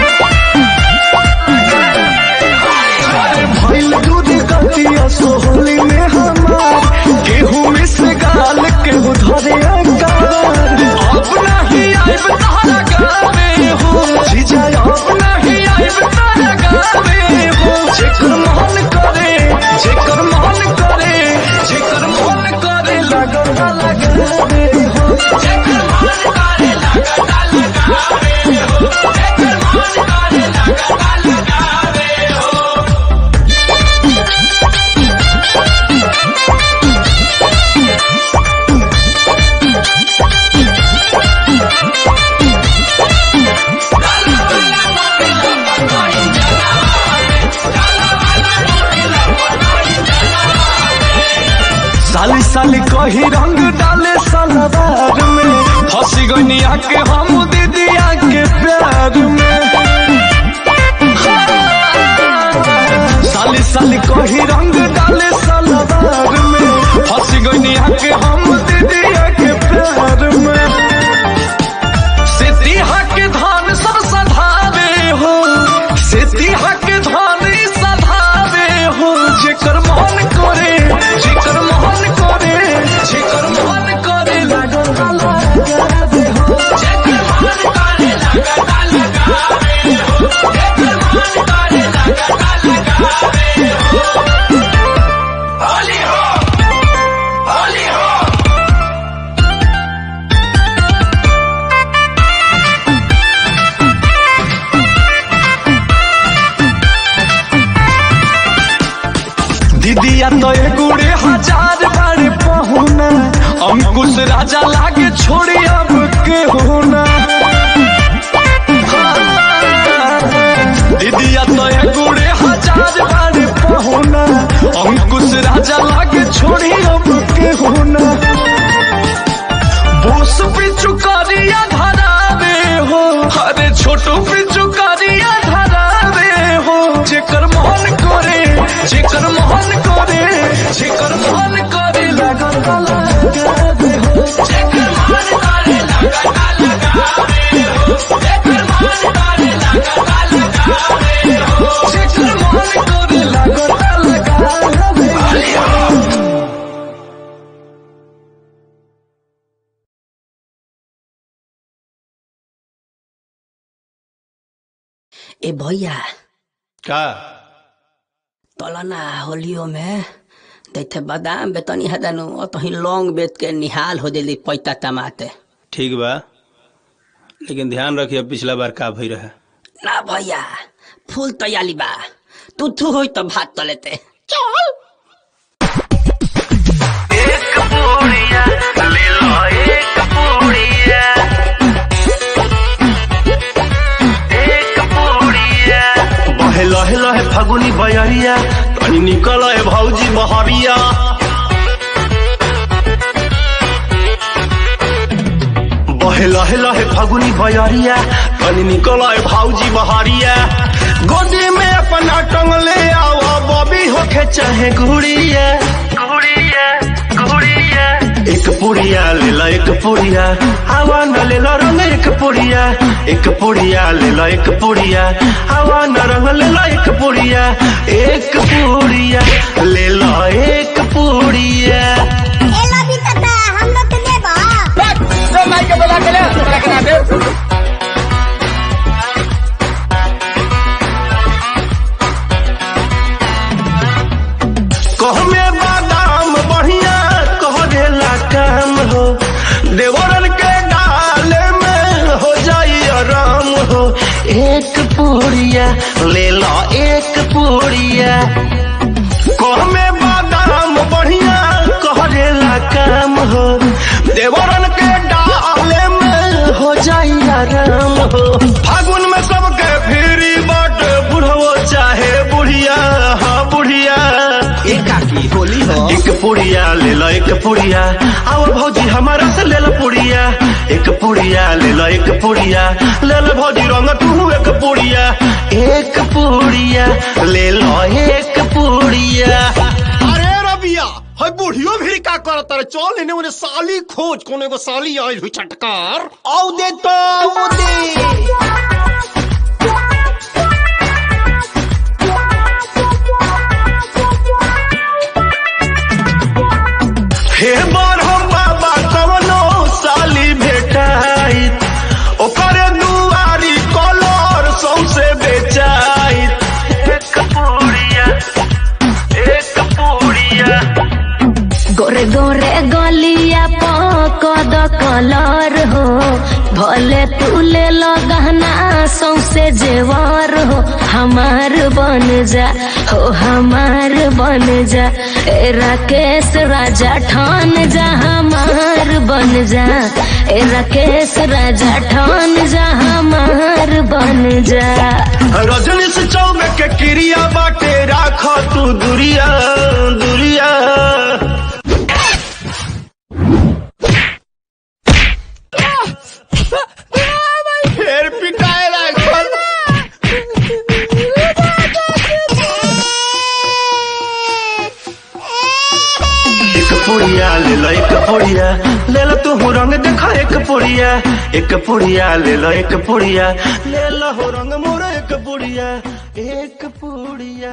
अरे भइल दूध गतिया सोहली में हमार गेहूं में से गाल केहू धरे हकाबार अब नहीं आइब तारा गावे हो जीजा अब नहीं आइब तारा गावे हो जेकर मन करे जेकर मन करे जेकर मन करे लगल लगावे हो जेकर मन करे लगल लगावे हो जेकर मन करे लगल लगावे हो साली साली कही रंग डाले सलवार में फंसी गनिया के हम दीदिया के प्यार में साली साली कही रंग डाले सलवार में फंसी गनिया के हम दीदिया के प्यार में सिद्धिया के धान सब सधावे हो सिद्धिया के धान ई सधावे हो जेकर मन करे जेकर मन करे जेकर मन करे लगल लगावे हो जेकर मन करे लगल लगावे हो जेकर मन करे लगल लगावे हो होली हो होली हो दीदिया तो गुड़े हजार बार पहुना अंकुश राजा लागे छोड़ी अब के होना दीदिया तो गुड़े हजार बार पहुना अंकुश राजा लागे छोड़ी अब के होना बोस पिचु करिया धरावे हो अरे छोटू पिचु करिया धरावे हो जेकर मन करे जेकर मन करे जेकर मन करे लगल लगावे हो जेकर मन करे लगल लगावे हो जेकर मन करे लगल लगावे हो जेकर मन करे लगल लगावे हो ए भैया का तलना होलियो में दैथे बादाम बेतनी हदनु तही लौंग बेच के निहाल हो जली पैता तमाते ठीक बा लेकिन ध्यान रखिए पिछला बार का भई रहे ना भैया फूल तैयारी बा तू थू होई तो भात तलेते चल बहे लहे लहे फगुनी बयरिया तनी निकल है भौजी बहरिया बहे लहे लहे फगुनी बयरिया तनी निकल है भौजी बहरिया गोदी में अपना टंग ले आओ बबी होके चाहे गुड़िया गुड़िया गुड़िया एक पुड़िया ले लो एक पुड़िया हवा न ले लो रंग एक पुड़िया एक पुड़िया ले लो एक पुड़िया हवा न रंग ले लो एक पुड़िया एक पुड़िया ले लो एक पुड़िया एला भी तता हम लोग के देबा कह में बादाम बढ़िया कह देला काम हो देवरन के डाले में हो जाई आराम हो एक पुड़िया ले लो एक पुड़िया कह में बादाम बढ़िया कह देला काम हो देवरन के डाले में हो जाई आराम हो फागुन में सबके फिरी बट बुढ़वो चाहे बुढ़िया हाँ बुढ़िया एकाकी होली हो एक पुड़िया ले लो एक पुड़िया आओ भौजी हमारा से ले लो पुड़िया एक पुड़िया ले लो एक पुड़िया ले लो भौजी रंग तू एक पुड़िया एक पुड़िया ले लो एक पुड़िया अरे रबिया है बुढ़ियो भी का करत रे चल इने उन्हें साली खोज कोनो एगो साली आइल हुई चटकार औ दे तो औ दे हे बर हम बाबा कवनो साली भेटाई ओकर दुआरी कलर सौसे बेचाई एक पूड़िया एक पूड़िया गोरे गोरे गलिया पकद कलर हो भले तू ले लो गहना सौसे जेवर हो हमार बन जा हो हमार बन जा ए राकेश राजा ठान जा हमार बन जा ए राकेश राजा ठान जा हमार बन जा रजनी से चौमे के क्रिया बाटे राख तू दुरिया दुरिया फिर पिटाए लागल एक पुड़िया ले लो एक पुड़िया ले लो तू हो रंग देखा एक पुड़िया एक पुड़िया ले लो एक पुड़िया ले लो हो रंग मोरा एक पुड़िया एक पुड़िया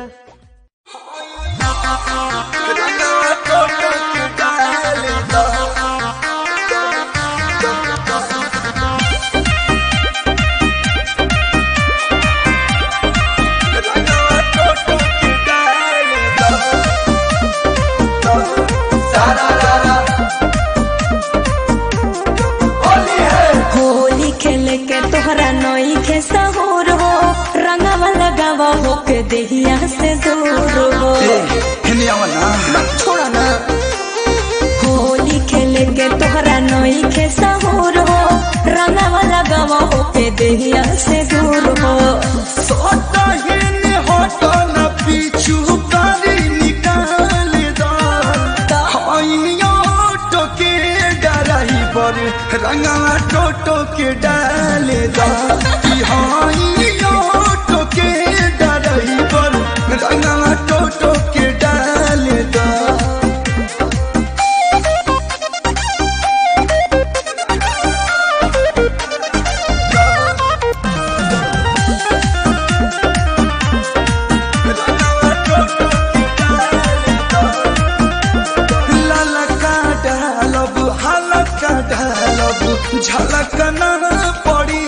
होली खेले के तोहरा नई के सहूर हो रंगवा लगावा हो के देहिया से दूर हो छोड़ा ना होली खेले के तोहरा नई के सहूर हो रंगवा लगावा हो के देहिया से दूर हो सटहिन हटन पीछू कारी निकाल दा हइयो टोके डराई पर रंगवा टोटो के डाल दा कि हइयो टोके डराई पर रंगवा टोटो के डाल दा ललका डालब हलका डालब झलक न पड़ी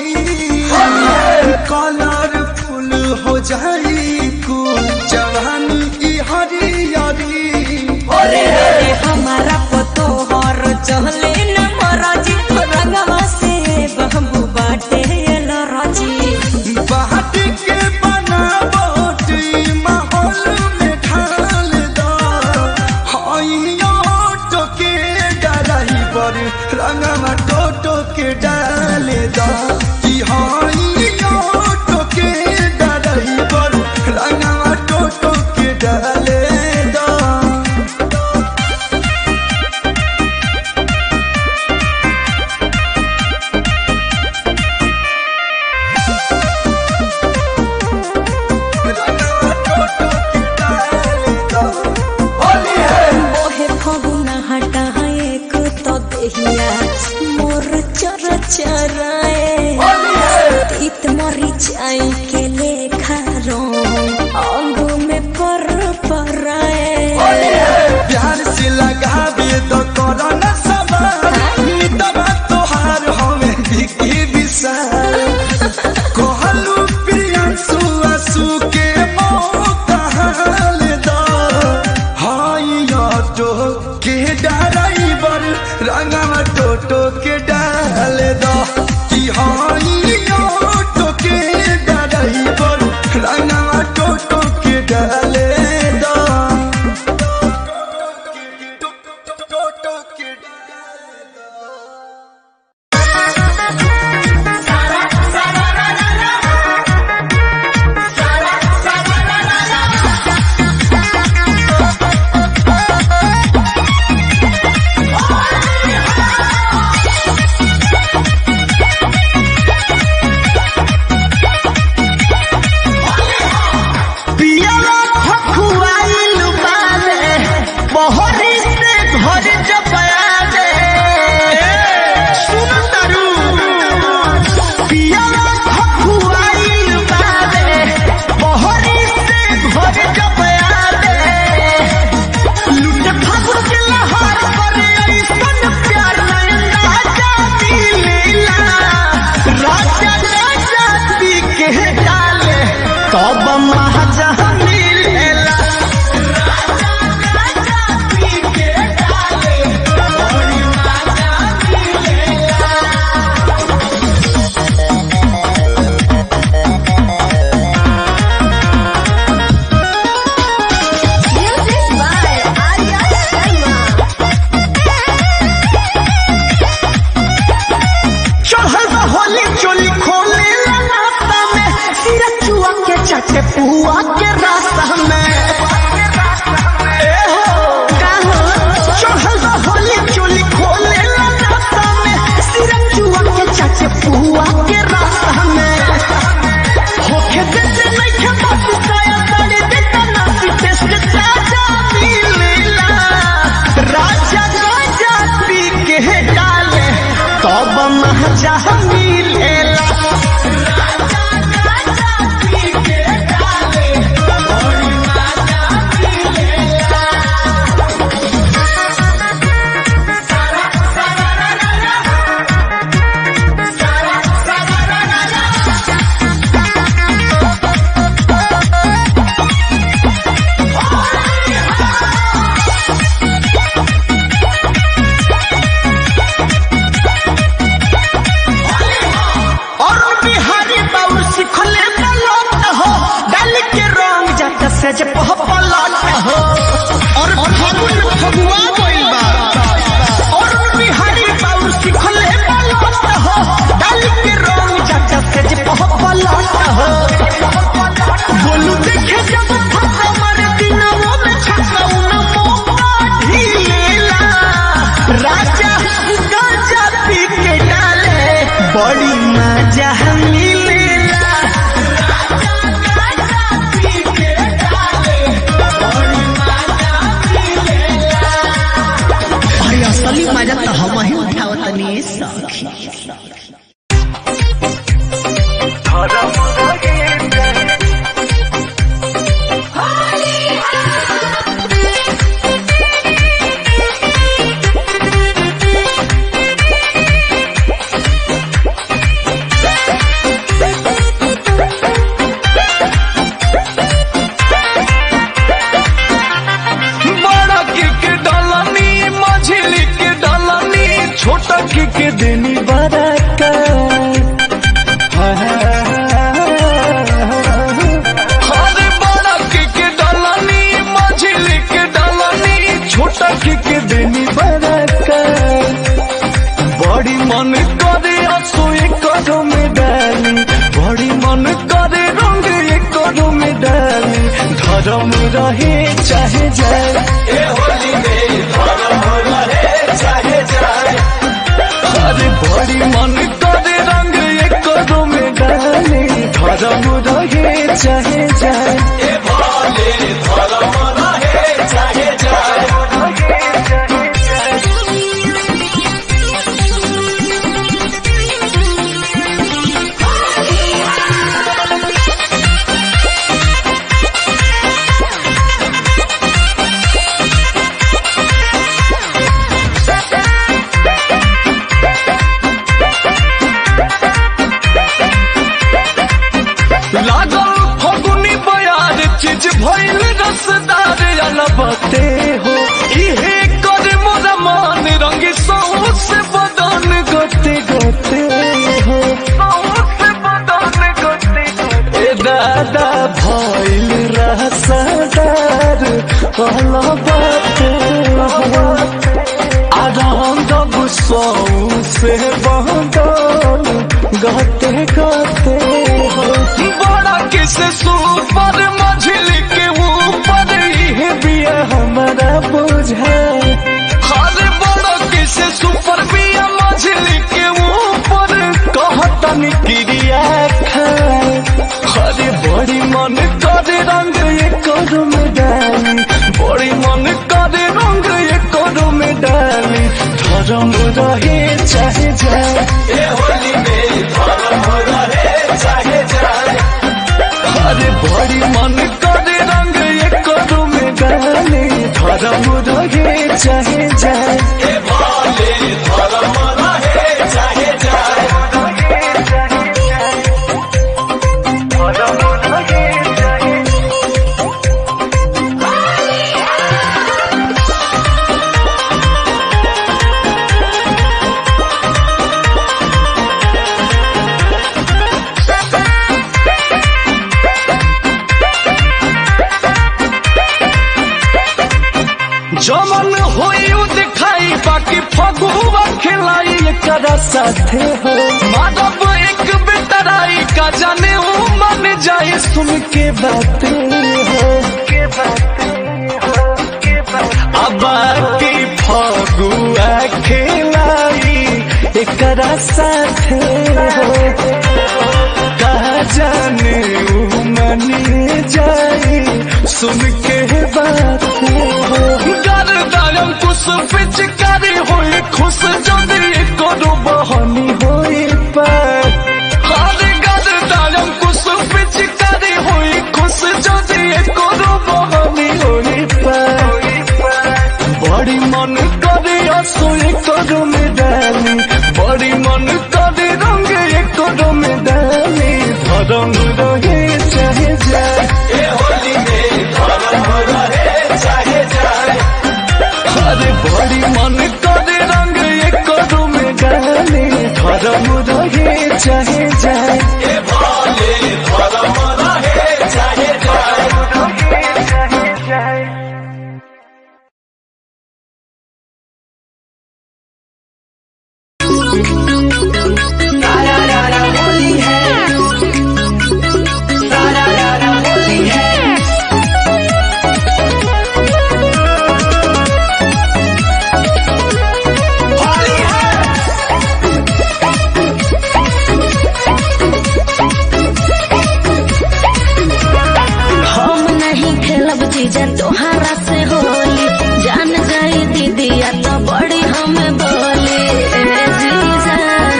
कलरफुल हो जाई कुल जवानी ई हरियरी अरे रे हमारा पतो हर चहले न मराजी रंगवा से बहबू बाटे लराजी बाट के बनावट ई माहौल में ढाल दा हइयो टोके डराई पर रंगवा टोटो के डाल दा कि हइयो टोके डराई पर रंगवा टोटो के डाल दा मोहे फगुना हटा एक तो देहिया मोर चर चराए तीत मरी जाई के लेखा रो अंग में पर पराए प्यार से लगावे तो करो न सवार मितवा तोहार हमें बिकी विशाल कहलू प्रियांशु आंसू के मौका हाल दा हाई ऑटो के ड्राइवर रंगवा टोटो के डाल दा कि हाई ऑटो के ड्राइवर रंगवा टोटो के डाल दा Hey! तब महाजा मिलेला Music by Arya Sharma. चढ़ल बा होली चोली खोले ला नाश्ता में सिरा चुआ के चाटे पुआ के रास्ता में ए हो का हो चढ़ल बा होली चोली खोले ला नाश्ता में सिरा चुआ के चाटे पुआ के रास्ता में होके देते नहीं के बात साया साड़ी देता नासी टेस्ट ताजा मिलेला राजा गाजा पी के डाले तब महजा मिलेला और बिहारी बाबू सिखले पलट हो डाल के रंग जात से जे पह पलट हो और फागुन में फगुआ गइल बा और बिहारी बाबू सिखले पलट हो डाल के रंग जात से जे पह पलट हो बोलू देखे जब फसा मारे दिनवा में छक्का उन मौका ढीलेला राजा गाजा पी के डाले बड़ी मजा मिलेला अरे असली मजा तो हम ही उठावतनी सखी बड़ा के के डलनी मझिली के डलनी छोटा के के देनी बरका अरे बड़ा के के डलनी मझिली के डलनी छोटा के के देनी बरका बड़ी मन करे असोए करो में डाली बड़ी मन करे रंग एक करो में डाली धर्म रहे चाहे जाए ए होली में धर्म रहे चाहे जाए अरे बड़ी मन करे रंग एक करो में डाली धर्म रहे चाहे जाए ए भोले धर्म रहे चाहे जाए लागल फगुनी बयार चीज भइल रसदार अलबते हो इहे कर मोरा मान रंग सौस बदन गते गते हो सौस बदन गते गते ए दादा भइल रसदार अलबते हो आनंद सौसे बदन गते गते हो बड़ा किसे सुपर मझिली के ऊपर ही बिया हमारा बुझा हर बड़ा किसे सुपर बिया मझिली के ऊपर कहतन क्रिया खाए हरे बड़ी मन करे रंग ये कदम डाली बड़ी मन करे रंग ये कदम डाली धर्म रहे चाहे जाए ए होली में धर्म रहे चाहे जाए अरे बड़ी मन करे रंग ये कदम डाली धर्म रहे चाहे जाए ए भोले धर्म रहे चाहे जाए धर्म रहे फगुआ खिलाई एकरा साथे हो माधव एक बेतराई का जाने हो मन जाए सुन के बातें हो अब की फगुआ खिलाई एकरा साथे हो कहा जाने ऊ मन जाए सुन के बातें हो गरदायम कुछ पिचकारी होई खुश जदी करो बहनी होई पर हर गरदायम कुछ पिचकारी होई खुश जदी करो बहनी होई पर बड़ी मन करे असोई करो में डाली बड़ी मन करे रंग करो में डाली धरम रहे चाहे जाए ए होली में धरम रहे चाहे जाए अरे बड़ी मन करे रंग एक करो में डाले धर्म रहे चाहे जाए ए भाले धर्म रहे चाहे जाए हम नहीं खेलब जीजा तोहारा से होली जान जाई दीदिया तो बड़ी हमें बोली ए जीजा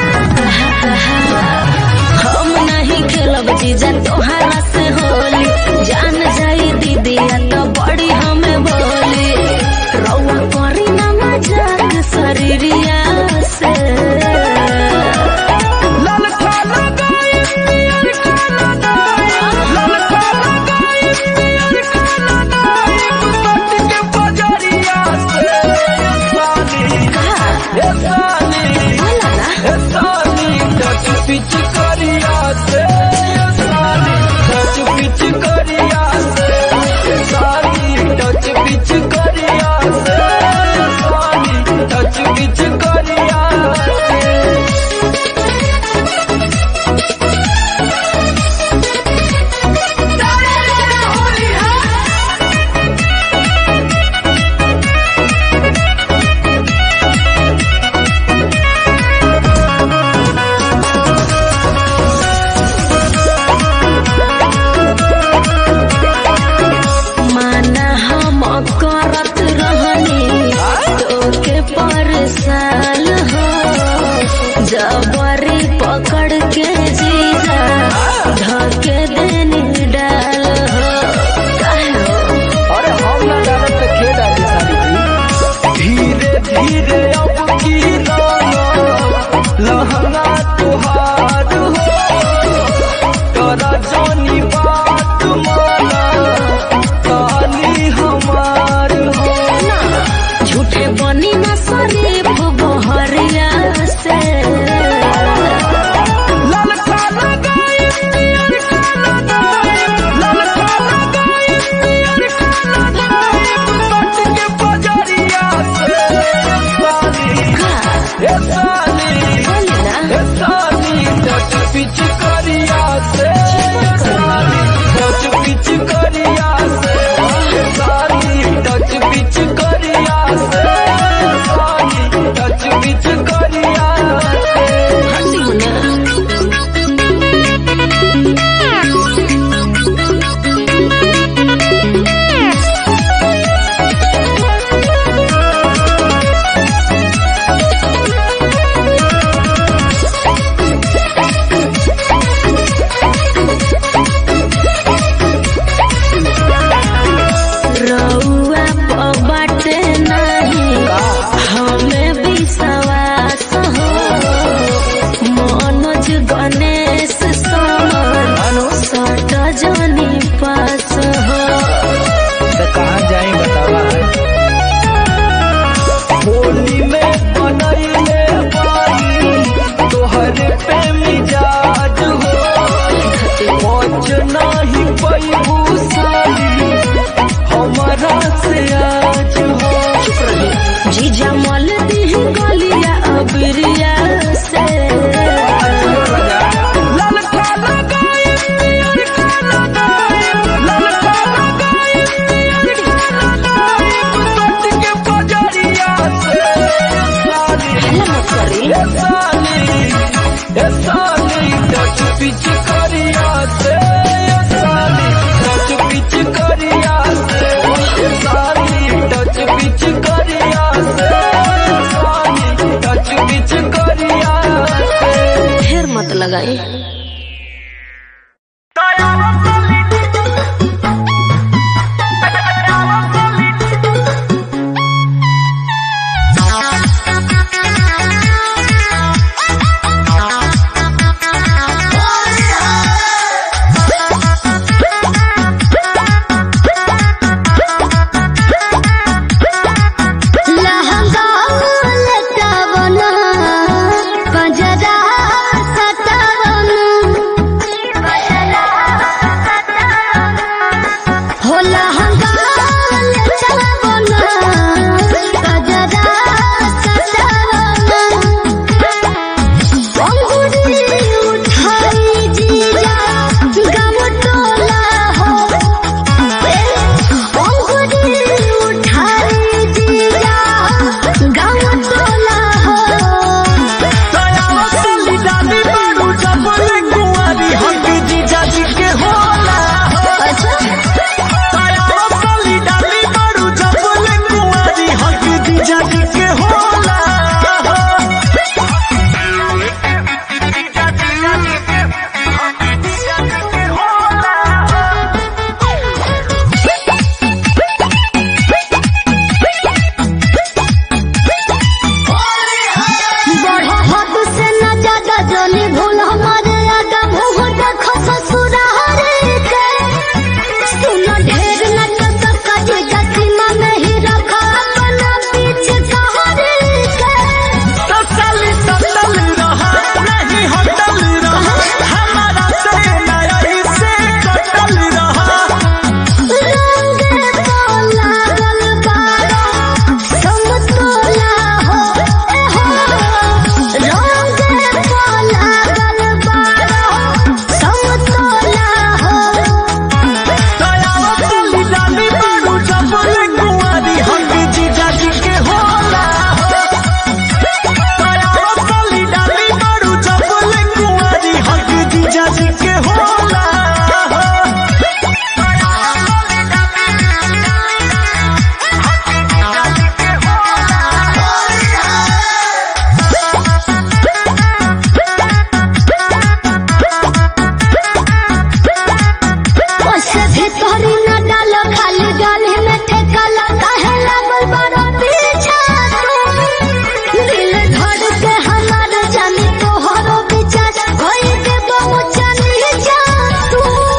हम नहीं खेलब जीजा तोहारा से होली जान जाई दीदिया तो बड़ी हमें बोली रौआ करी ना मजाक शरीरिया से माना हम करत रहनी तोके पर साल हो जबरी पकड़ के जीजा धके देनी डाल हो काहे हो? अरे हम ना जानत तो के डाली साली धीरे धीरे अब की लहंगा तुहार हो तोरा जोनी बात माना साली हमार हो झूठे बनी ना शरीफ बहरिया से ललका लगाई ललका लगाई ललका लगाई ललका लगाई सट के बजरिया से साली ए साली बोली ना ए साली टच पिच करिया से साली टच पिच करिया से ए साली टच पिच करिया से साली टच पिच करिया से हंसी हो ना रउआ बाटे नहीं हमें विश्वास हो मनोज गणेश समन सट जनी पास हो कहाँ जाए बतावा होली में बनैले बानी तोहर पे मिजाज हो पहुँच नहीं पैबू साली हमारा से आज हो जीजा मल दी गल ए साली ए साली टच पिच करिया से ए साली टच पिच करिया से ए साली टच पिच करिया से ए साली टच पिच करिया से ढेर मत लगाई लहंगा लटावना पंजरा सटावना हो लहंगा लटावना पंजरा सटावना अंगूरी उठाई जीजा गम टोला हो अंगूरी उठाई जीजा गम टोला हो बढ़ो हद से न ज्यादा जोनी भूल हमारे आगा मुंह देखो ससुराल के सुन ढेर न तो कभी गसीमा में ही रखा अपना पीछे कहरे के रंगे तो लागल बारो समतोला हो ए हो रंगे तो लागल बारो समतोला हो ओसे भीतरी न डालो खाली गाली में ठेकाला काहे लागल बारो पीछा तू दिल धड़ के हमार जानी तोहरो विचार कोई दे बहु जानी जा तू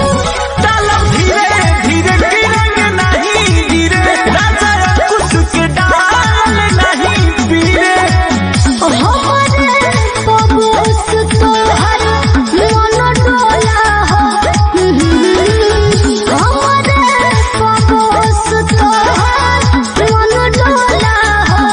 हमारे पबूस तोहर मन डोला हो हमारे पबूस तोहर मन डोला हो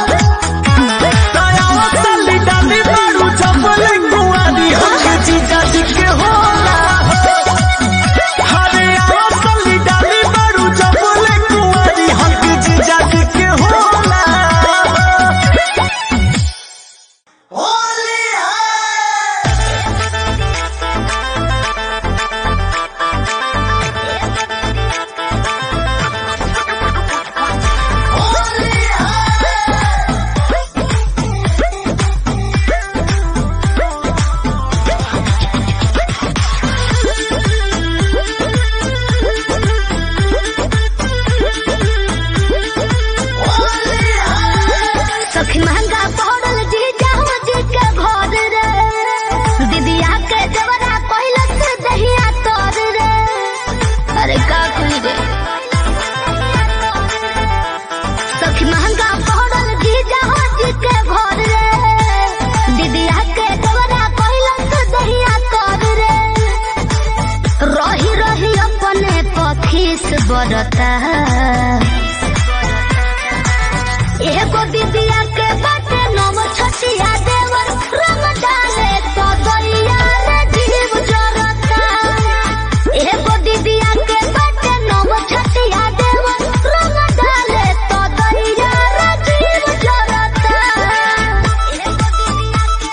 सखी महंगा पड़ल जी जाओ जी के घर रे दीदिया के जवरा कहलक से दहिया तोर रे अरे का कुई रे सखी महंगा पड़ल जी जाओ जी के घर रे दीदिया के जवरा कहलक से दहिया तोर रे रही रही अपने पखीस बरता एगो दीदिया के बाटे नव छटिया देवर रंग डाले तो दैया रे जीव जरता एगो दीदिया के बाटे नव छटिया देवर रंग डाले तो दैया रे जीव जरता एगो दीदिया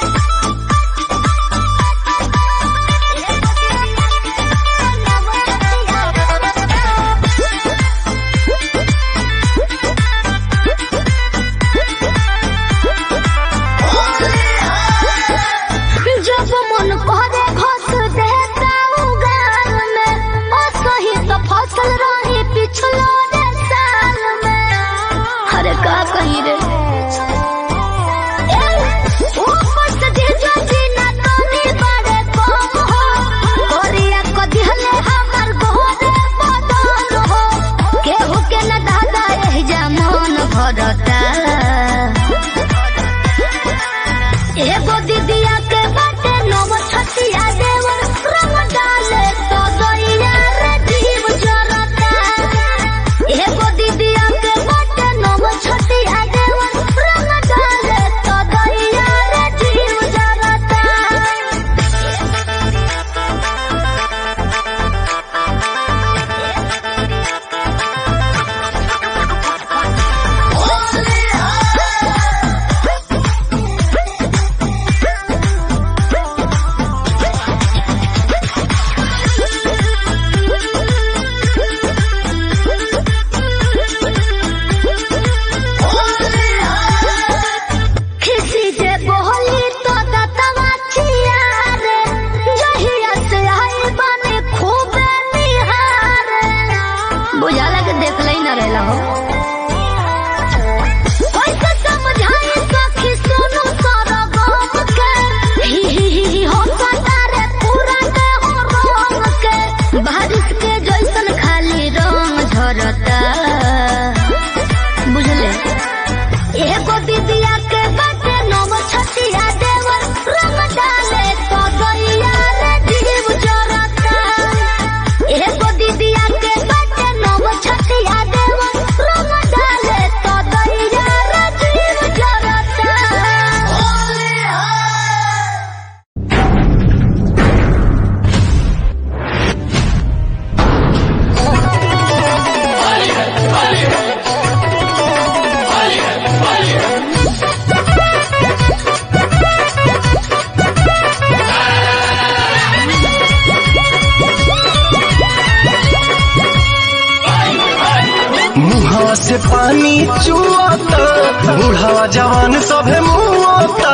पानी चुआता बुढ़ावा जवान सभे मुआता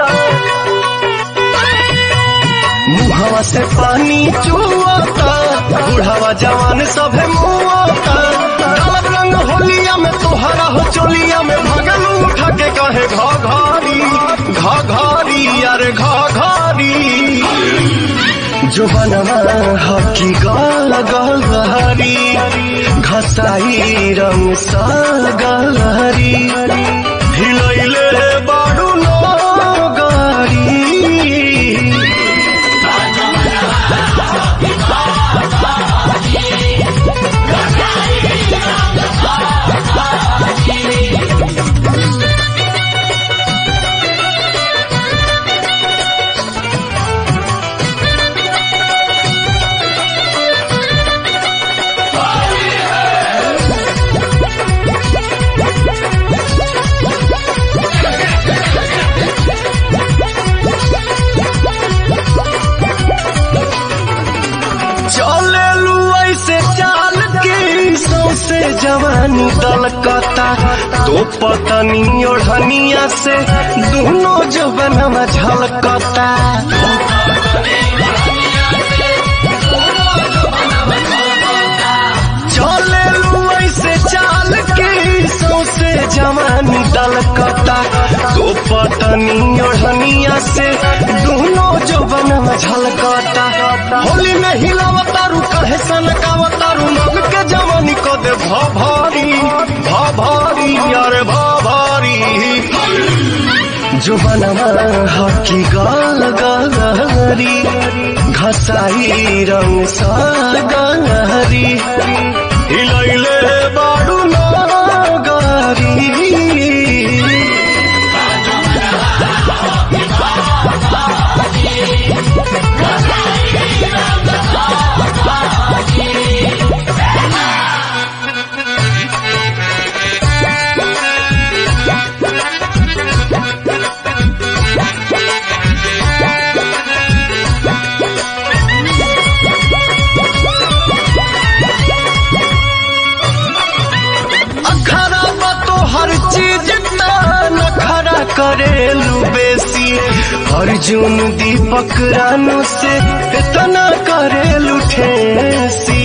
मुहावा से पानी चुआता बुढ़ावा जवान सभे मुआता डालब रंग होलिया में तोहरा हो चोलिया में भगल उठा के कहे घा घारी घा घारी अरे घा घारी जो बनवा हकी गाल गलहरी घसाई रंग सा गलहरी हिलैले बाडू नो गारी चले लू ऐसे चाल के सौसे जवानी दलकता तो पतनी ओढ़निया से दोनों जवनवा झलकता चले लू ऐसे चाल के सौसे जवानी दलकता तो पतनी ओढ़निया से दोनों जवनवा झलकता होली में हिलावतारू कहे सनकावतारू मग के जवानी को दे भा भारी भा भारी अरे भा भारी जो बनवा हकी गाल गलहरी घसाई रंग सा गलहरी हिलैले बाडू ना गारी अखरा बा तो हर चीज नखरा करेलू बेसी अर्जुन दीपक रानू से इतना करेलू ठेसी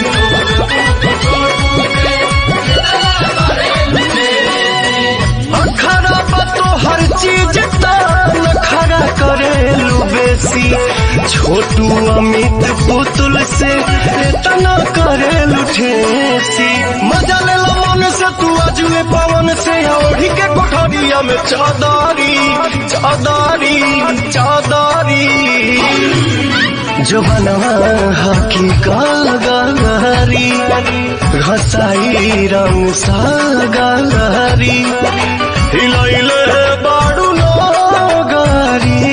अखरा बा तो हर चीज नखरा करेलू बेसी छोटू अमित पुतुल से इतना करेलू ठेसी मजा ले लो मन से तू अजुए पवन से ओढ़ी के कोठरिया में चादारी चादारी चादारी जो बनवा हकी गाल गलहरी घसाई रंग सा गलहरी हिलैले बाडू नो गारी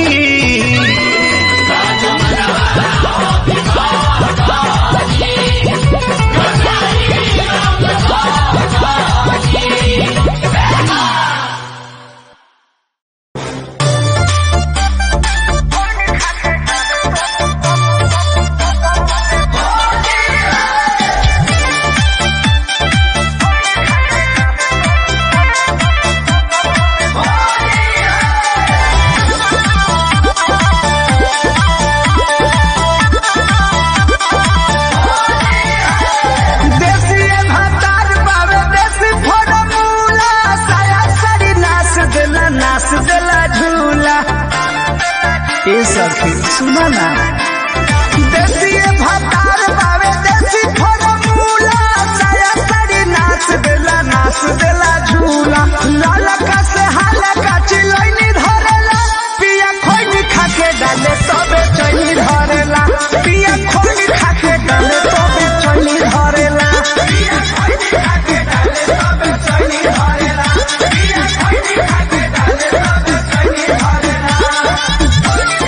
देसी भातार बावे देसी फॉर्मूला साया साड़ी नाच देला नाच देला झूला ए सखी सुना ना देसी भातार बावे देसी फॉर्मूला साया साड़ी नाच देला नाच देला झूला लाला का से हाला का चिलैनी धरेला पिया खोई खा के डाले सबे चैनी धरेला पिया खोई खा के डाले सबे चैनी धरेला पिया खोई खा के डाले सबे चैनी धरेला पिया खोई खा के डाले सबे चैनी धरेला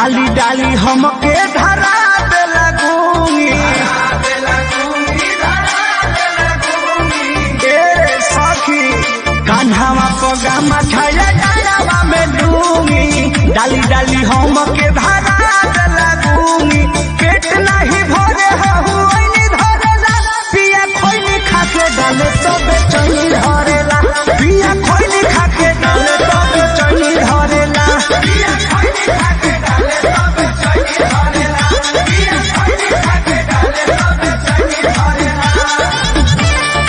डाली डाली हमके धरा दे लगूंगी ए सखी कान्हावा पगामा छाया डालावा में डूंगी डाली डाली हमके धरा दे लगूंगी पेट नहीं भरे हहु ओइनी धरेला पिया खोइनी खाके डाले तबे चनी धरेला पिया खोइनी खाके डाले तबे चनी धरेला पिया खोइनी खाके डाले तबे चनी धरेला पिया खोइनी खाके डाले तबे चनी धरेला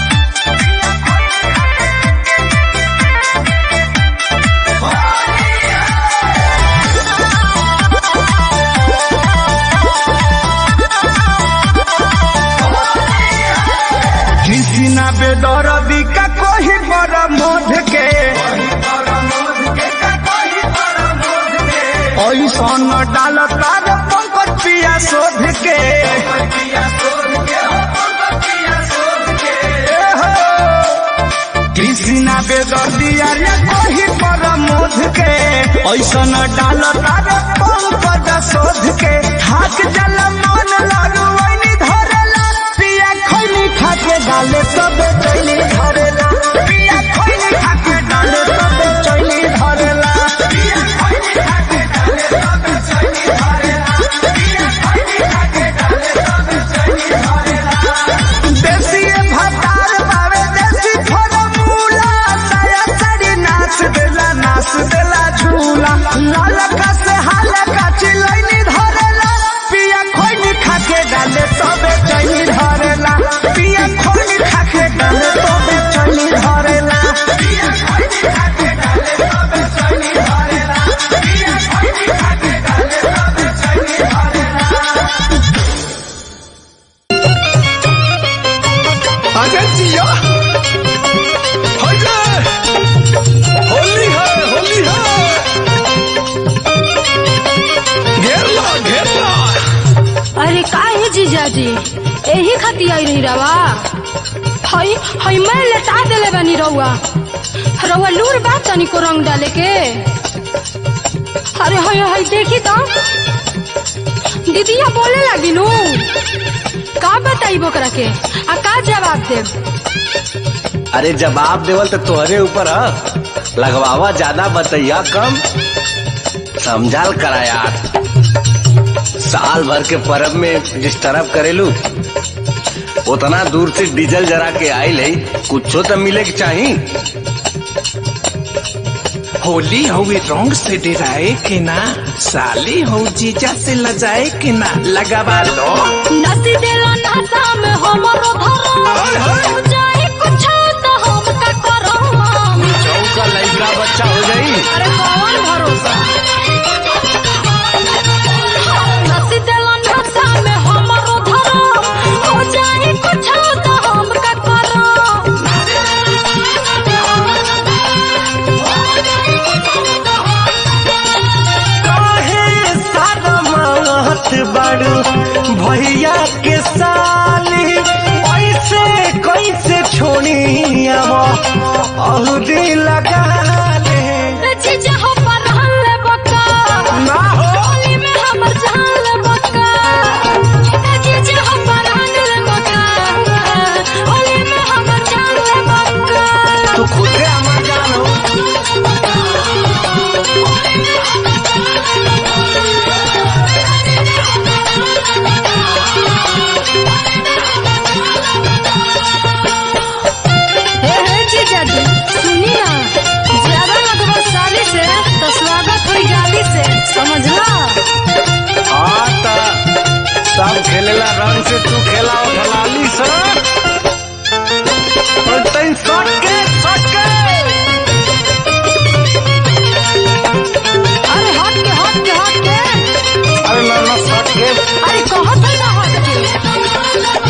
कृष्णा बेदर बिका कोही पर मोध के ऐसन डाल तार पंकज पिया शोध के ए हो, कृष्णा बेदर दिया रे कोही पर मोध के ऐसन डाल तार पंकज शोध के थाक जल मन लागू वैनी धरेला पिया खैनी खाके डाले सबे चैनी धरेला पिया खैनी खाके डाले सबे चैनी धरेला पिया खैनी खाके डाले सबे चैनी धरेला पिया खैनी खाके डाले सबे चैनी धरेला देसी भतार बावे देसी फरमूला साया साड़ी नाच देला नाच देला झूला लालका से हालका चिलैनी धरेला पिया खोइनी खाके डाले तबे चैनी धरेला पिया खोइनी खाके डाले तबे चैनी धरेला पिया खोइनी खाके डाले तबे चैनी धरेला पिया खोइनी खाके डाले तबे चैनी धरेला अजय जिया होली है होली है घेर लो घेर लो अरे काहे जीजाजी एही खाती आई रही रवा हई हई मैं लेटा देले बानी रउआ रउआ लूर बा तनी को रंग डाले के अरे हई हई देखी तो दीदिया बोले लगी नु का बताई बोकरा के आ का जवाब देब अरे जवाब देवल तो तोहरे ऊपर ह लगवावा ज्यादा बतैया कम समझाल करा यार साल भर के परब में जिस तरफ करेलू उतना दूर से डीजल जरा के आयल है कुछो तो मिले के चाहिए होली हुई रंग से डराए के ना साली हो जीजा से लजाए के ना लगावा लो नसी देला नाता में हमरो धरो जाए कुछ तो हम का करो चौका लड़का बच्चा हो जाई अरे कौन भरोसा नसी देला नाता में हमरो धरो हो जाए कुछ तो हम का करो काहे सारा मात बाड़ू भैया के साली ऐसे कैसे छोड़ी अब अहुदी लगा ले जीजा हो परहल बका ना हो होली में हमर जान बका जीजा हो परहल बका होली में हमर जान बका तू खुदे हमार जान हो हे हे जीजा जी सुनी ना ज्यादा लगभग साली से तो स्वागत हुई गाली से समझला हाँ ता सब खेलेला रंग से तू खेला ढलाली से और तैन सके सके अरे हट के हट के हट के अरे ना ना सके अरे कहत है ना हट के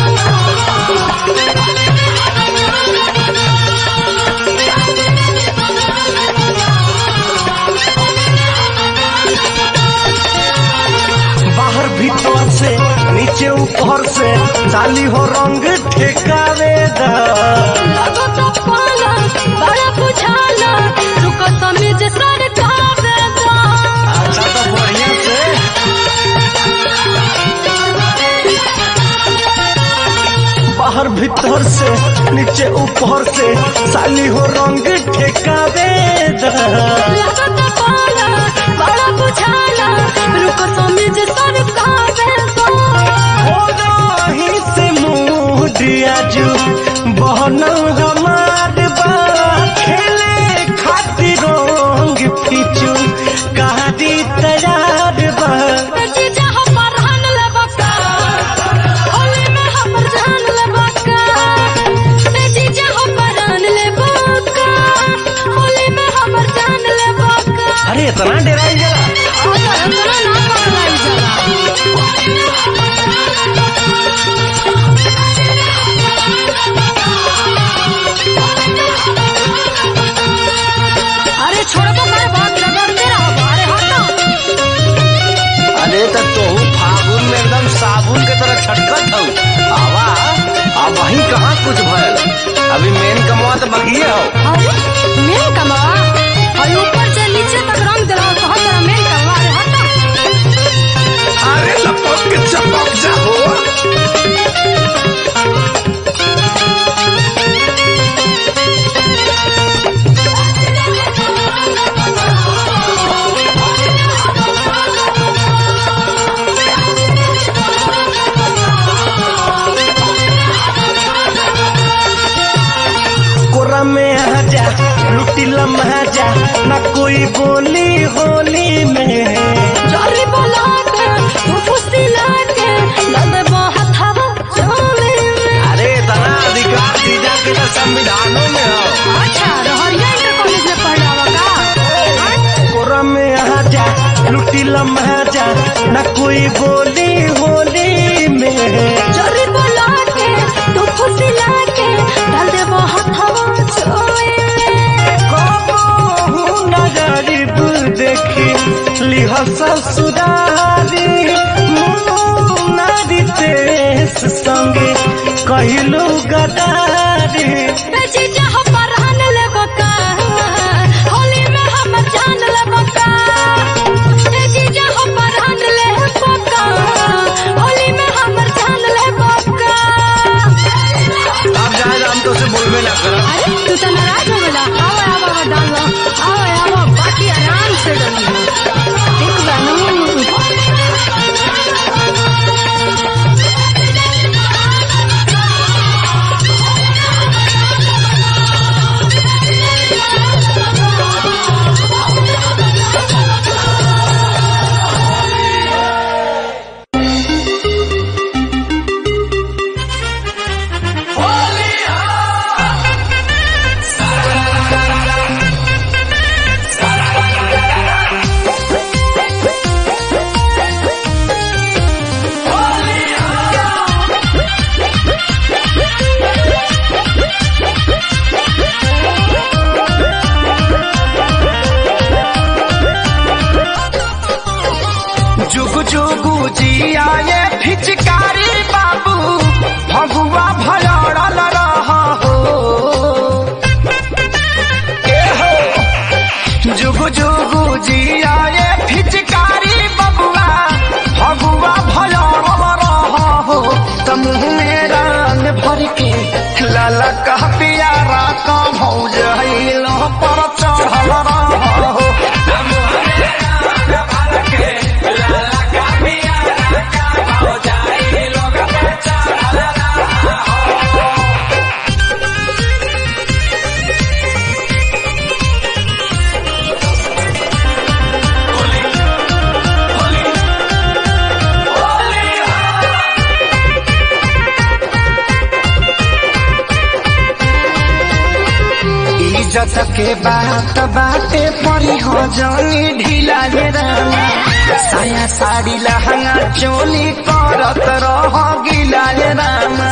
बाहर भीतर से नीचे ऊपर से डाली हो रंग ठेकावे दा लगो तो पाला बड़ा बुझाला रुको समीज सरकार देगा अच्छा तो बढ़िया से भीतर से नीचे ऊपर से साली हो रंग ठेकावे दा लगता पाला बड़ा बुझाला रुको समझ सर कावे हो रही से मुडिया जू बहनल हमार बा खेले खातिर रंग फिचू कहादी तैयार बा जीजा हमर हन ले बका होली में हमर जान ले बका जीजा हमर हन ले बका होली में हमर जान ले बका अरे इतना डराई जरा इतना ना पगलाई जरा अरे छोड़ तो कर बात रगड़ते रहो अरे हटो अरे तो तू फागुन में एकदम साबुन के तरह छटकत हूँ आवा अब वही कहाँ कुछ भयल अभी मेन कमवा तो बगिए हो अरे मेन कमवा और ऊपर से नीचे तक रंग दिला कहा तेरा मेन कमवा अरे हटो अरे लपक के चपक जा हो कोरा में आ जा लुटी लम्हा जा ना कोई बोली होली में जारी बोला के तू फुसी लाके लगे बहुत हवा चोले में अरे इतना अधिकार दीजा के तो संविधानों में हो अच्छा रहरिया इंटर कॉलेज में पढ़ रहा का कोरा में आ जा लुटी लम्हा जा ना कोई बोली होली में जारी बोला के तू फुसी लाके डाल दे बहुत हवा चोले में कबहू न गरीब देखी लिह ससुरारी नारी तेस संगे कहलू गदारी जीजा हमर हन ले बका होली में हम जान ले बका जीजा हमर हन ले बका होली में हमर जान ले बका अब जाए हम तो से बोलबे ना करब अरे तू तो नाराज हो गया आओ आओ आओ डाल लो आओ आओ बाकी आराम से डाल ठीक बा जुग जुगु जिया ये फिचकारी बाबू भगुआ भलड़ल रह हो ए हो जुग जुगु जिया ये फिचकारी बबुआ भगुआ भलड़ल रह हो तमुह में रंग भर के लाला कह पियारा का भौज लो पर चढ़ल रह हो इज्जत के बात बाटे परी हो जानी ढीला रे रामा साया साड़ी लहंगा चोली करत रह गिला रे रामा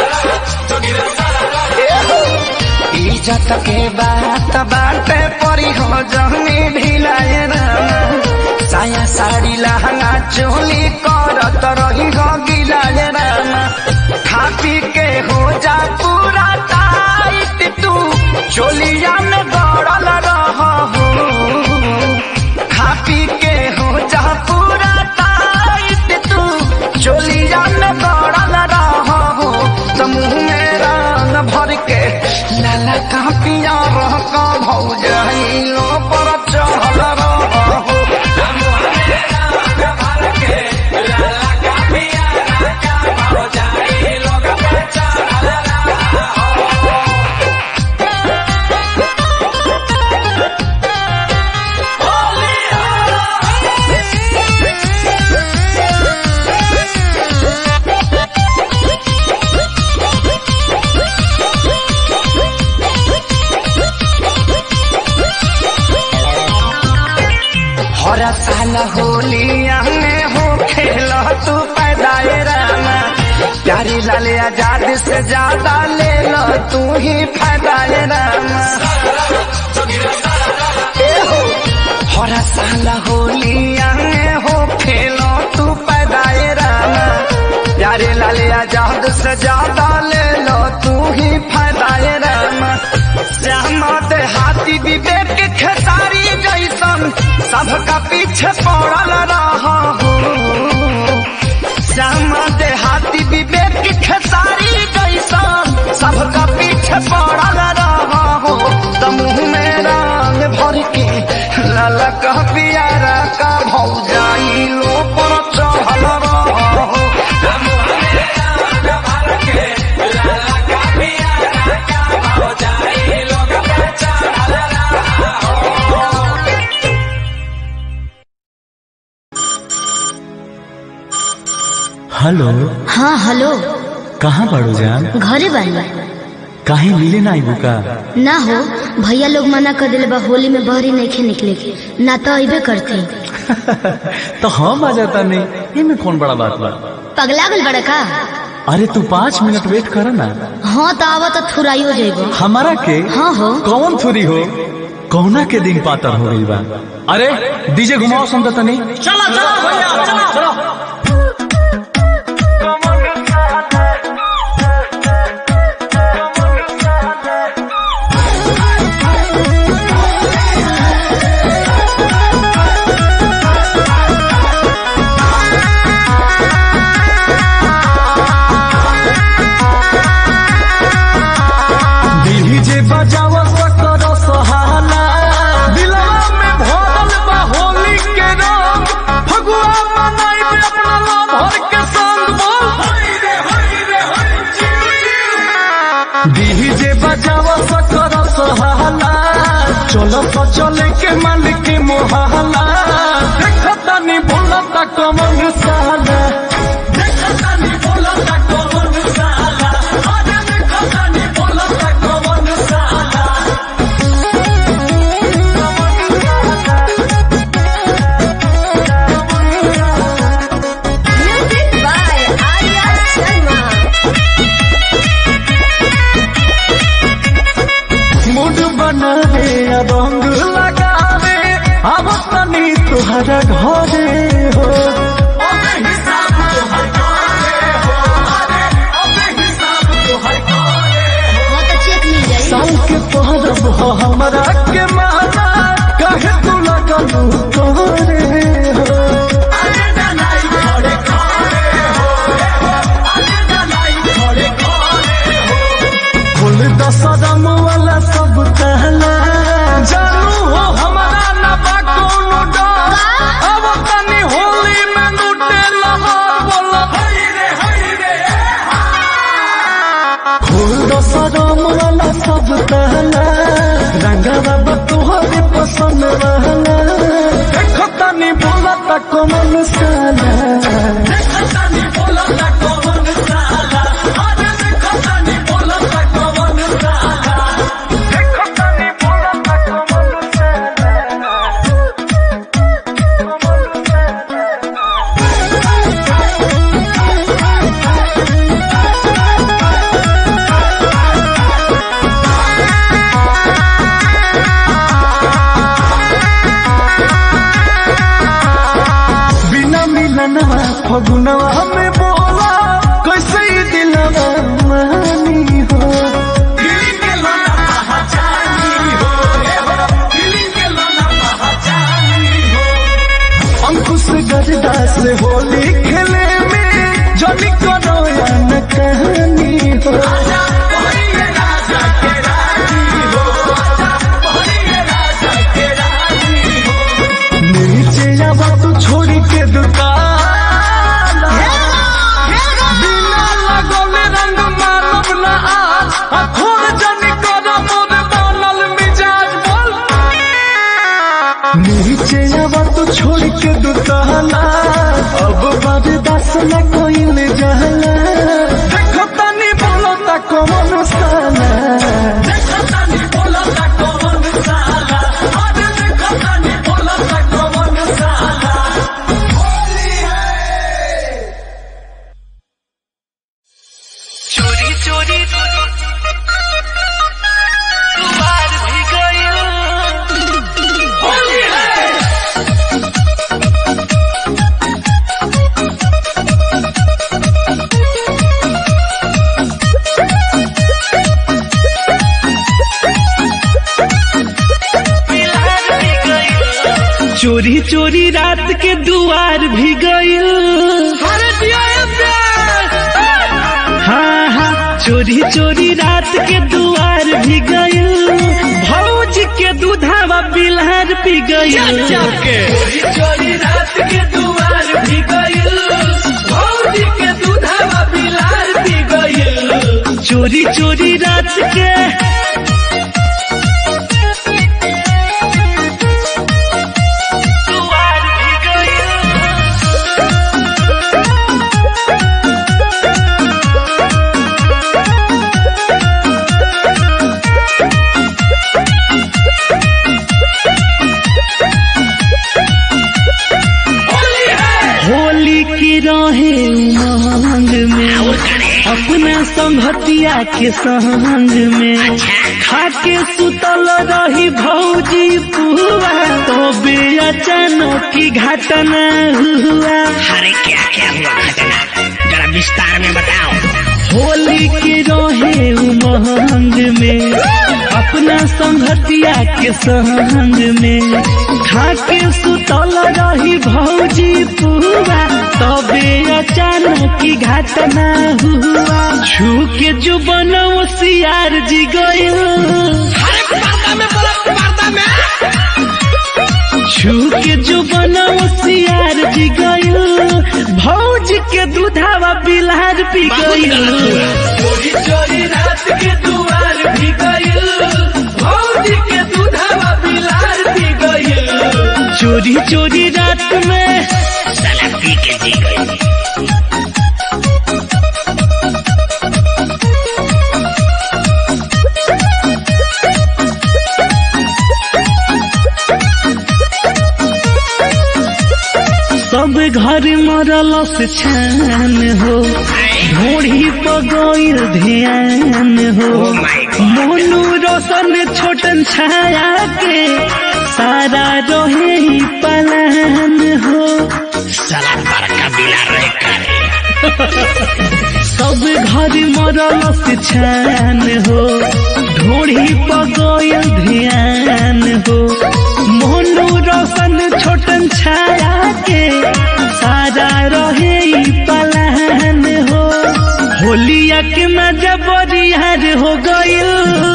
इज्जत के बात बाटे परी हो जानी ढीला रे रामा साया साड़ी लहंगा चोली करत रही हो गिला रे रामा खा पी के हो जा पूरा टाइट तू चोलिया में गड़ल रह हो खा पी के हो जा पूरा टाइट तू चोलिया में गड़ल रह हो तो मुँह में साला होलिया में हो खेल तू पैदाए रामा प्यारी लाले आजाद से ज्यादा ले लो तू ही फायदाए रामा ए हो हर साला होलिया में हो खेलो तू पैदाए रामा प्यारे लाले आजाद से ज्यादा ले लो तू ही फायदाए रामा श्यामा हाथी विवेक खेसारी जैसन सबका पीछे पड़ल रहा हो श्यामा हाथी विवेक खेसारी जैसन सबका पीछे पड़ल रहा हो तमुह में रंग भर के ललक पियारा का भौजाई लो पर चढ़ल रहा हो हेलो हाँ हेलो कहाँ बाड़ू जान घरे बानी काहे मिले ना आइबू का ना हो भैया लोग मना कर दिले बा होली में बहरी नहीं निकले के ना तो अबे करते तो हम आ जाता नहीं इनमें कौन बड़ा बात बा पगला गल बड़ा का अरे तू पाँच मिनट वेट कर ना हाँ तो आवा तो थुराई हो जाएगा हमारा के हाँ हो कौन थोड़ी हो कौना के दिन पातर हो गई बा अरे डीजे घुमाओ सुनता तनी चलो चलो भैया चलो चलो डीजे बजाओ सकर सहाला दिलवा में भरल बा होली के रंग फगुआ मनाई में अपना भर के संग बोल डीजे बजाओ सकर सहाला चलो तो चले के मन के मोहला देखो तनी बोलता कमन साला देखो तनी बोलता कमन साला अरे देखो तनी बोलता कमन साला मूड बना रे रंग लगा रे अब तनी तुहरा घरे हो साल के पहरब हो हमरा के माना कहे तू लगलू तोरे हो फुल दसरम वाला सब कहला जानू हो हमारा ना बा कोनो डर अब तनी होली में लूटे लहर बोला हई रे हई रे फुल दसरम वाला सब कहला रंगवा बतुहरे पसंद रहला देखो तनी बोला तक मन साला देखो तनी बोला तक मन साला अरे देखो तनी बोला तक मन साला देखो तनी बोला तक मन साला बिना मिलनवा फगुनवा में बोला कैसे ई दिलवा मानी हो अंकुश गजदा से होली खेले में जनी करो या न कहानी हो नीचे आवा तू छोड़ी के दुकान बिना लगौले रंग मानव ना आज आ खोर जनी करो मोर बनल मिजाज बोल नीचे आवा तू छोड़ के दुकाना अब बर्दाश्त न कोई ले जाला देखो तनी बोलो ता कौन साला देखो तनी बोलो ता कौन साला अरे देखो तनी बोलो ता कौन साला चोरी दुआर भी गइल होली है चोरी चोरी रात के दुआर भी गइल हाँ हाँ चोरी चोरी रात के दुआर भी गइल भौज के दूधावा बिलहर पी गइल चोरी चोरी रात के दुआर भी गइल भौज के दूधावा बिलहर पी गइल चोरी चोरी रात के दुआर भी गइल होली की रहे उमंग में अपना संगतिया के संग में खाके सुतल रही भौजी पुआ तो बे अचानक की घटना हुआ अरे क्या क्या हुआ घटना जरा विस्तार में बताओ होली के रहे उमंग में अपना संगतिया के संग में खाके सुतल रही भौजी पुआ तबे अचानक की घटना हुआ छू के जो बनौ सियार जी गयो छू के जो बनौ सियार जी गयो भौज के दूधावा बिलहर पी गयो चोरी चोरी रात के दुआर भी गयो भौज के दूधावा बिलहर पी गयो चोरी चोरी रात में साला पी के जी गई सब घर मरल से छान हो ढोड़ी पगोइल ध्यान हो मोनू रोशन छोटन छाया के सारा रहे ही पलान हो साला बड़का बिला रहे करे सब घर मरल से छान हो ढोड़ी पगोइल ध्यान हो मोनू रोशन छोटन छाया के सारा रहे ही पलान हो होलिया के मजा बरियार हो गइल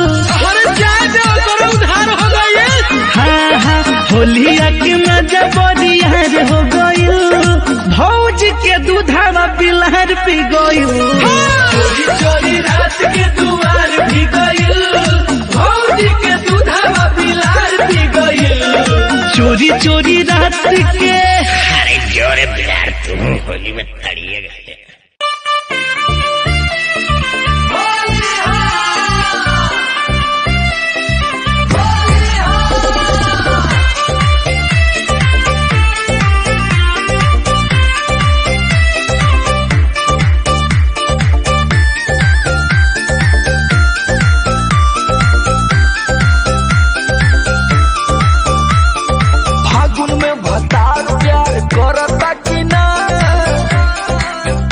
हाँ हाँ होलिया के मजा बरियार हो गइल भौज के दूधावा बिलहर पी गइल चोरी चोरी रात के दुआर भी गइल भौज के दूधावा बिलहर पी गइल चोरी चोरी रात के अरे जोरे बिलार तुम होली में तड़िए गए फागुन में भतार प्यार करता कि ना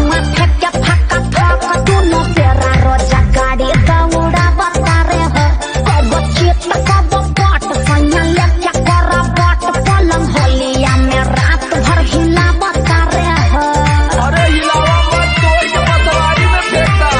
माथे के फक्का फक दुनो तेरा रोजा गाड़ी दौड़ा बतारे हो कब चित कब पट सैया लेके कर बट पलंग होलिया में रात भर हिला बतारे हो अरे हिलावा मत तोड़ के पतवारी में फेंकता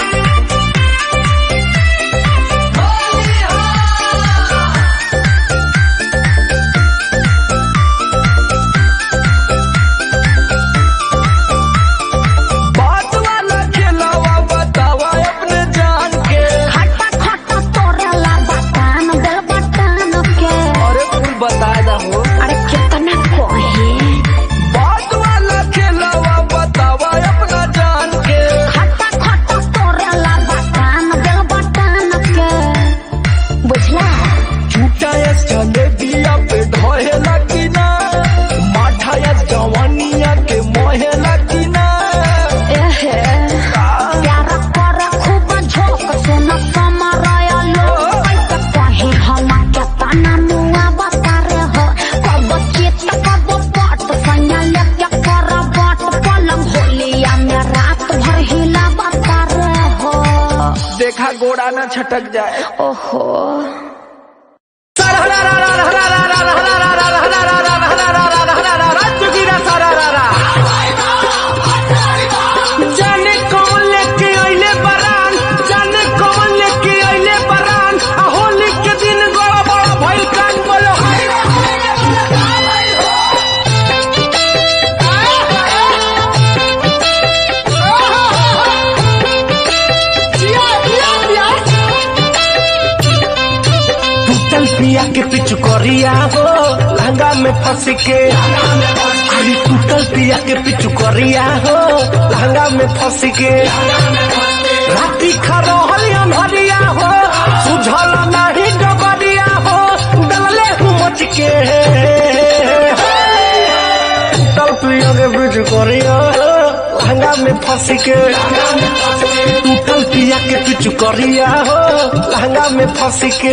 बात वाला खिलावा बतावा अपने जान के खट्टा खट्टा तोरेला बटान दिल बटान के अरे कुल बता दा हो अरे कितना कोहे बात वाला खिलावा बतावा अपना जान के खट्टा खट्टा तोरेला बटान दिल बटान के बुझला झूठा या जलेबिया पे ढोहेला की ना माठा या जवानिया के मोहेला की ना एहे प्यार कर खूब झोंक से न समरया लो ऐसे कहे हम के तना मुआ बता रे हो कब चित कब पट सैया लेके कर बट पलंग होलिया में रात भर हिला बता रे हो देखा गोड़ा ना छटक जाए ओहो जाने कौन लेके अइले बरान जाने कौन लेके अइले बरान आ होली के दिन बड़ा बड़ा भइल कान बोलो हाय रे टूटल पिया के पिछु करिया हो लहंगा में फंस के अरे टूटल पिया के पिछु करिया हो लहंगा में फंस के राती खरोहल अनहरिया हो सुझल नहीं डबरिया हो डलले हूँ मच के टूटल पिया के पिछु करिया हो लहंगा में फंस के टूटल पिया के पिछु करिया हो लहंगा में फंस के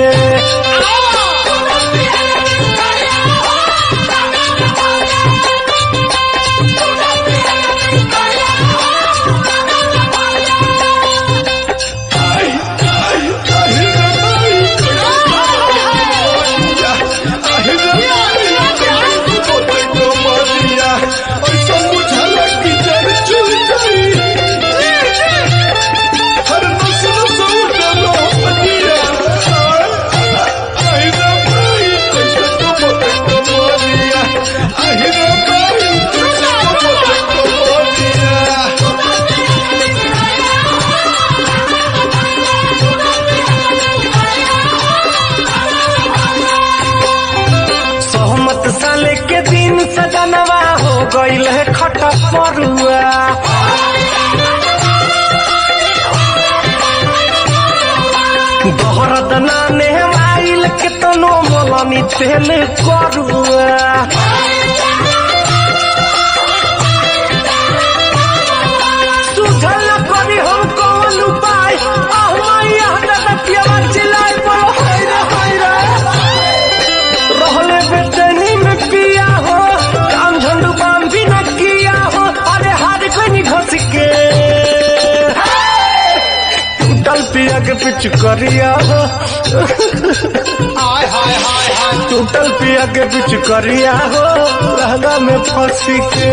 सहमत साले के दिन सजनवा हो गईल है खटा परुआ दोहरद नाने आइल के तनो मोलनी तेल करुआ सुझल न करी हम कौन उपाय आह मैया दादा पियावा चिल्लाए बोलो हाय रे हाय रे रहले बेचैनी में पिया हो काम झंडू बाम भी न किया हो अरे हार कोई नहीं घस के टूटल पिया के पिछ करिया हो टूटल पिया के पिछ करिया हो लहंगा में फंस के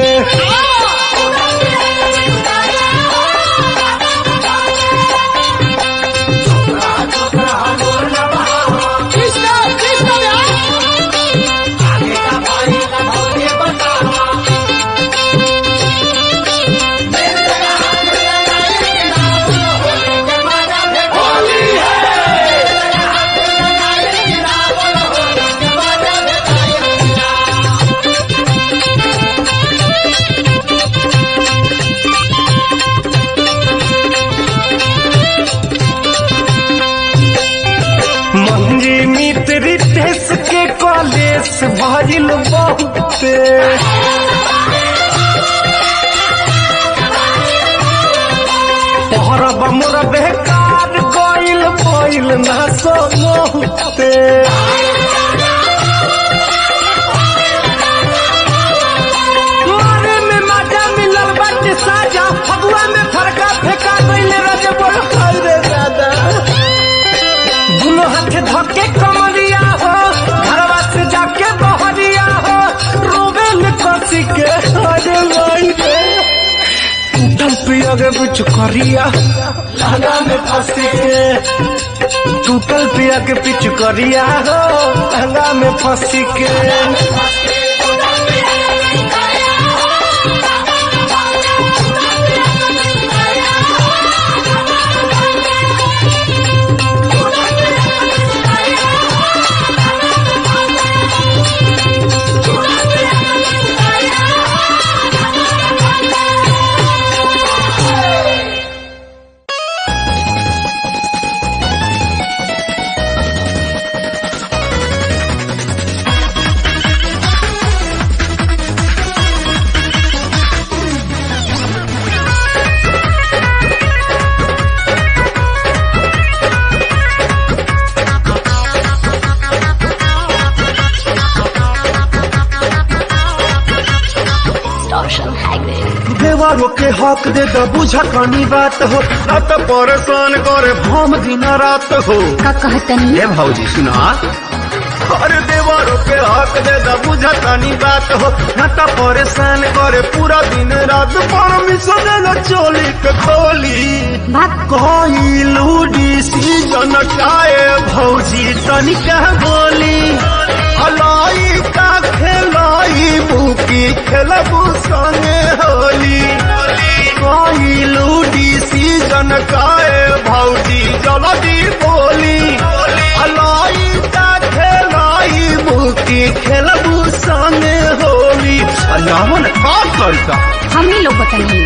मंजी मित्र रितेश के कॉलेज भजिल बहुते तोहरा बमुर बेकार गइल गइल ना सो बहुते मारे में मजा मिलल बाटे साजा फगुआ में फरका फेंका गईले रजे बोल खाई रे दादा दोनों हाथ धके कमरिया हो घरवा से जाके बहरिया हो रोबे में कसी के अरे भाई रे टूटल पिया के कुछ करिया लहंगा में फंसी के टूटल पिया के पिछ करिया हो लहंगा में फंसी के देवरों के हक दे द बुझ कनी बात हो न तो परेशान करे भम दिन रात हो का कहतनी ए भौजी सुना अरे देवरों के हक दे द बुझ कनी बात हो न तो परेशान करे पूरा दिन रात परमिशन न चोली के खोली कोई लूडी सीजन काए भौजी तनिका बोली अलाई का खेलाई बुकी खेलबू संगे होली कोई लूडी सीजन काए भौजी जल्दी बोली अलाई का खेलाई बुकी खेलबू संगे होली अलावन का करता हमनी लोग बतानी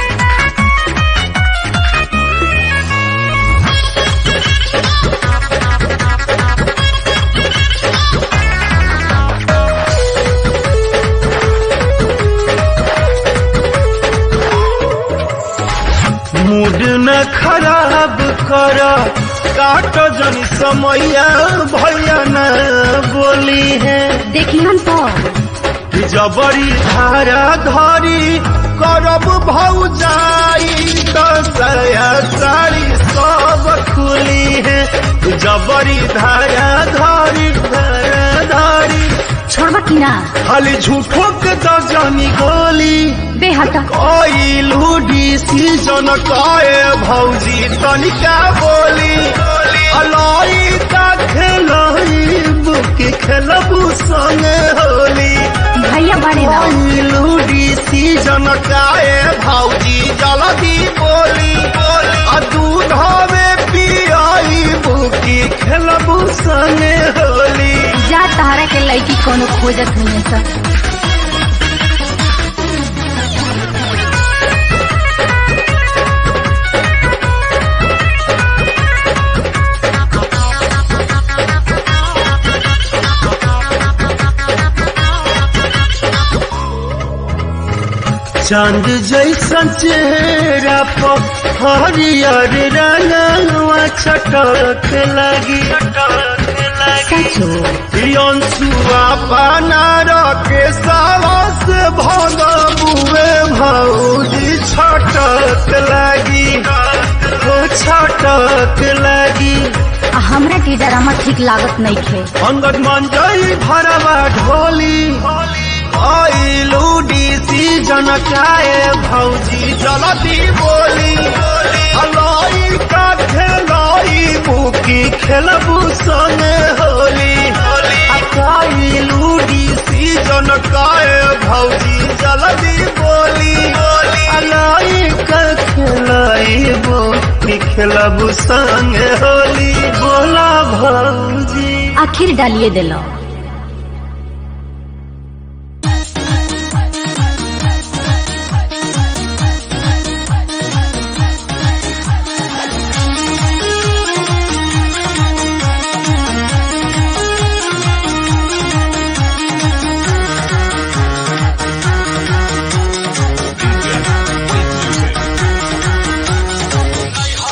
मूड न खराब कर काट जन समैया भैया न बोली है देखी हम तो जबरी धारा धरी करब भौ जाई दसया साड़ी सब खुली है जबरी धारा धरी धारा धरी छोड़बा की ना खाली झूठो के दर्जनी गोली बेहटा कोई लूडी सीजन काए भौजी तनिका बोली अलाई का खेलाई बुकी खेलबू संगे होली भैया बड़े ना कोई लूडी सीजन काए भौजी जल्दी बोली आ दूध में पियाई बुकी खेलबू संगे होली जा तहरा के लड़की कोनो खोजत नहीं है सब चांद जैसन चेहरा पर हरियर रंगवा छटक लगी सचो अंशुआ बना रखे सावस भगबुए भौजी छटक लगी ओ छटक लगी आ हमरा के डरामा ठीक लागत नहीं खे अंगद मंजई भरवा ढोली आई लूडी सीजन काए भौजी जलती बोली अलाई का खेलाई बुकी खेलबू संगे होली अकाई लूडी सीजन काए भौजी जलती बोली अलाई का खेलाई बुकी खेलबू संगे होली बोला भौजी आखिर डालिए दिलो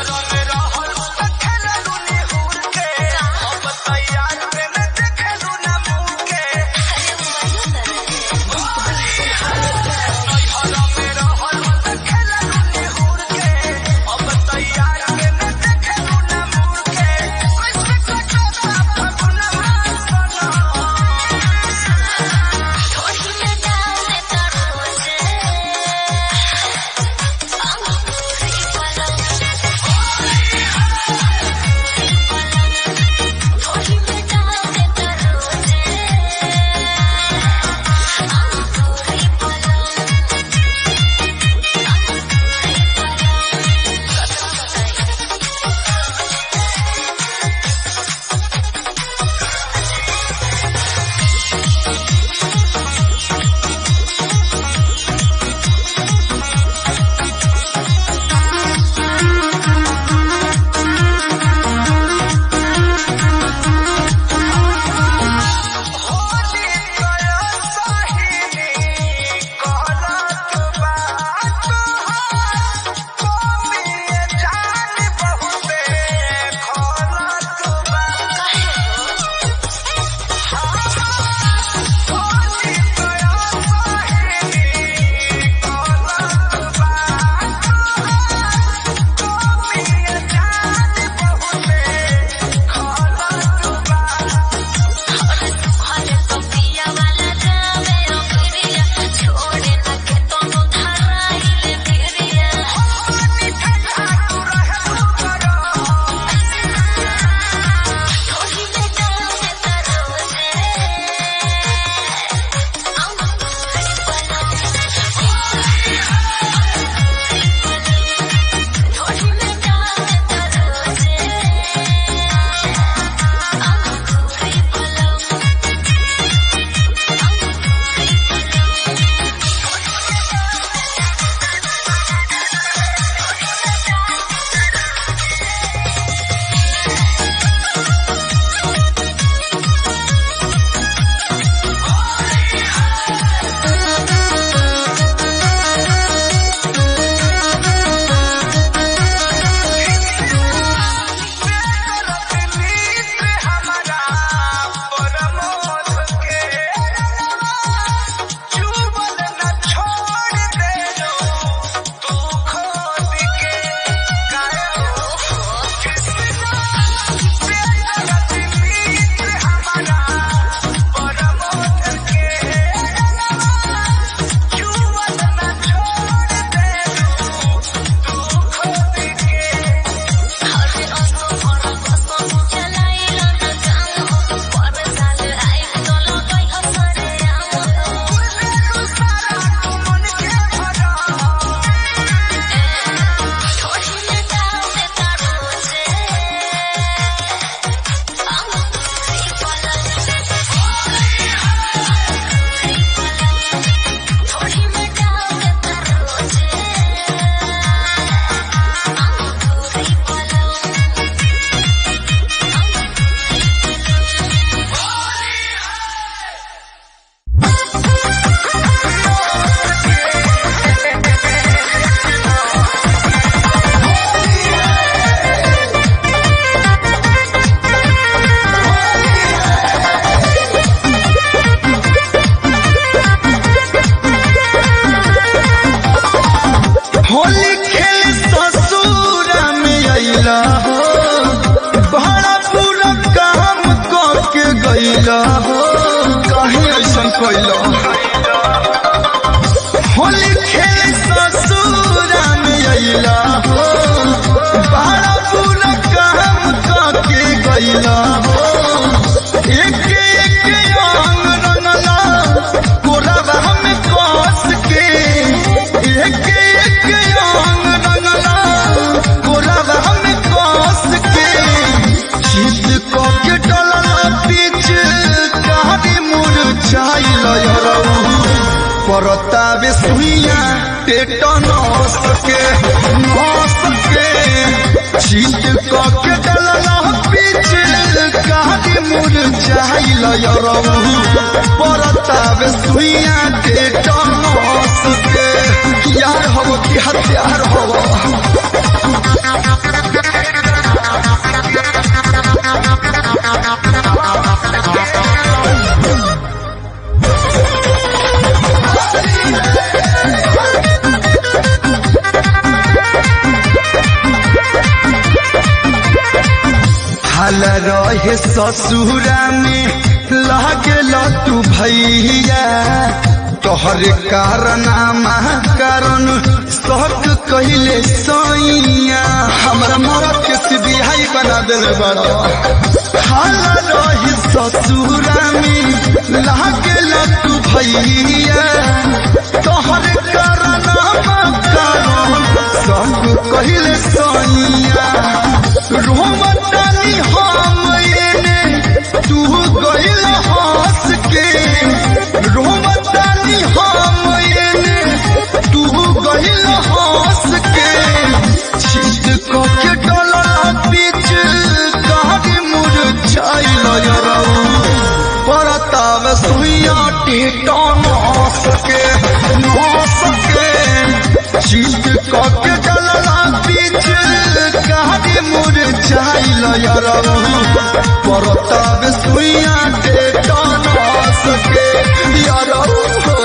तैयार में देखे कैला हो कहीं ऐसा कैला होली खेल ससुरा में अइला हो बड़ा बुरा काम काके गइला हो एक एक अंग रंगला कोरबा में कस के एक एक अंग रंगला कोरबा में कस के चित को के डलला बीच कहानी मुरझाइल यरऊ परतावे सुइया टेटनस के नस के चित को के डलला बीच कहानी मुरझाइल यरऊ परतावे सुइया टेटनस के यार हो कि हत्यार हो हाल रहे ससुरा में लागल तू भैया तोहर कारनामा कारण शक कहले सैया हमरा मरद के सिबिहाई बना दिल बड़ा हाल रहे ससुरा में लागल तू भैया तोहर कारनामा कारण शक कहले सैया रोमतानी हम एने तू गइल हंस के रोमतानी हम एने तू गइल हंस के छिट क के डलला बीच कहानी मुरझाइल यरऊ परताव सुइया टेटन सके न सके छिट क के डलला बीच कहानी मुरझाइल यरऊ परताव सुइया टेटन सके यरऊ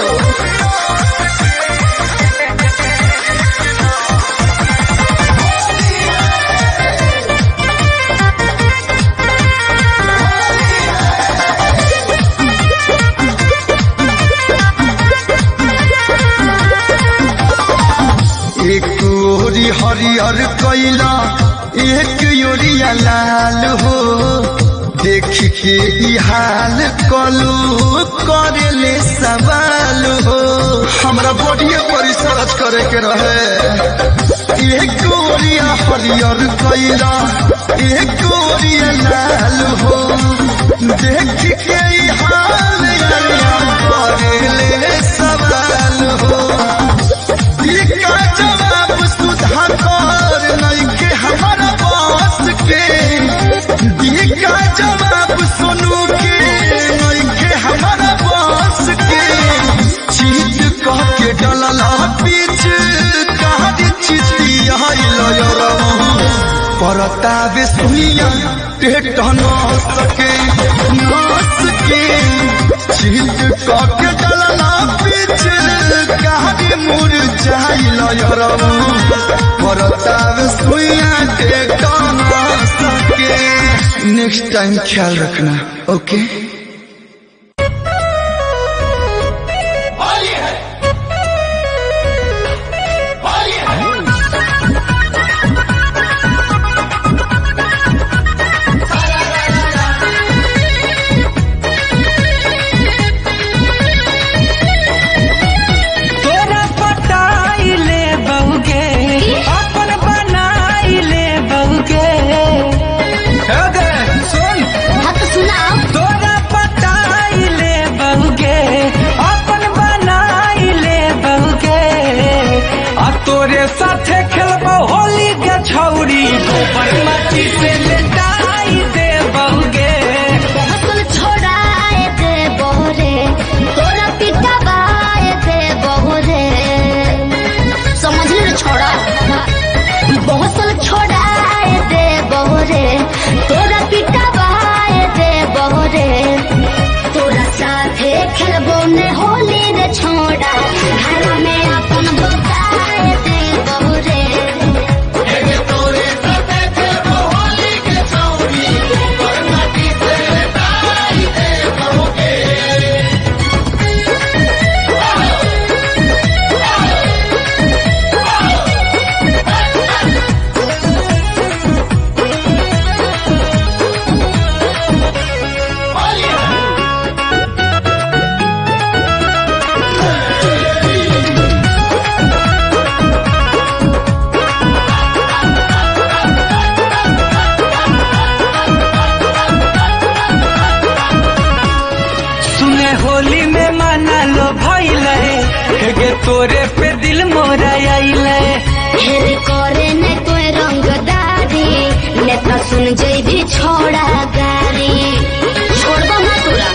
एक ओरी हरियर कैला एक ओरिया लाल हो देख के ई हाल कलू करेले सवाल हो हमरा बॉडीए पर रिसर्च करे के रहे एक ओरिया हरियर कैला एक ओरिया लाल हो देख के ई हाल करेले सवाल हो इका जवाब सुधाकर नइखे हमारा बस के इका जवाब सुनू के नइखे हमारा बस के चीज कह के डलला बीच कहानी चिती आइल परतावे सुइया पेट न सके नस के चीज कह के डलला बीच कहानी मुरझाइल यरऊ परतावे सुइया पेट न सके नेक्स्ट टाइम ख्याल रखना ओके तोरा पटाई ले बहुगे अपन बनाई ले बहुगे सुन तोरा पटाई ले बहुगे अपन बनाई ले बहुगे आ तोरे साथे खेलबो होली के छौरी गोबर माटी से लेटाई दे बहुगे हसल छोड़ाए दे बोरे तोरा पिता बाए दे बोरे समझ ले छोड़ा बहुसल छोड़ाए दे बोरे तोरा पिता बाए दे बोरे तोरा साथे खेलबो ने होली रे छोड़ा घर में अपन बताए दे बोरे तोरे पे दिल मोरा आइले हेरे करे ने कोई रंगदारी नेता सुन जई भी छोड़ा गारी छोड़ दो ना तोरा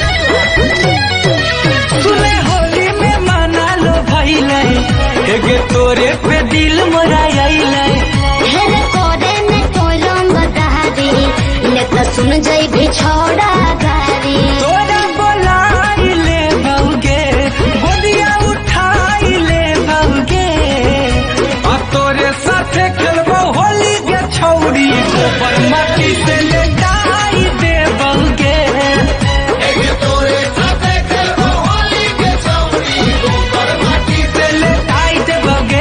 सुने होली में मना लो भइले एगे तोरे पे दिल मोरा आइले हेरे करे ने कोई रंगदारी नेता सुन जई भी छोड़ा गारी तोरा बोलाई ले बउगे गोदिया उठाई ले बउगे आ तोरे साथे खेलबो होली के छौरी गोबर माटी से लेटाई दे बउगे तोरे साथे खेलबो होली के छौरी गोबर माटी से लेटाई दे बउगे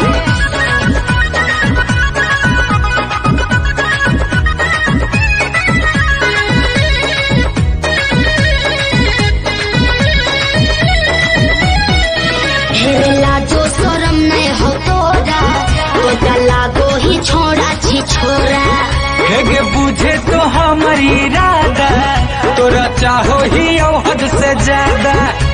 हेरे लाजो शरम नहीं हो तोरा तोरा लागो ही छोड़ा छी छोरा हेगे बुझे तो हमारी इरादा तोरा चाहो ही हद से ज्यादा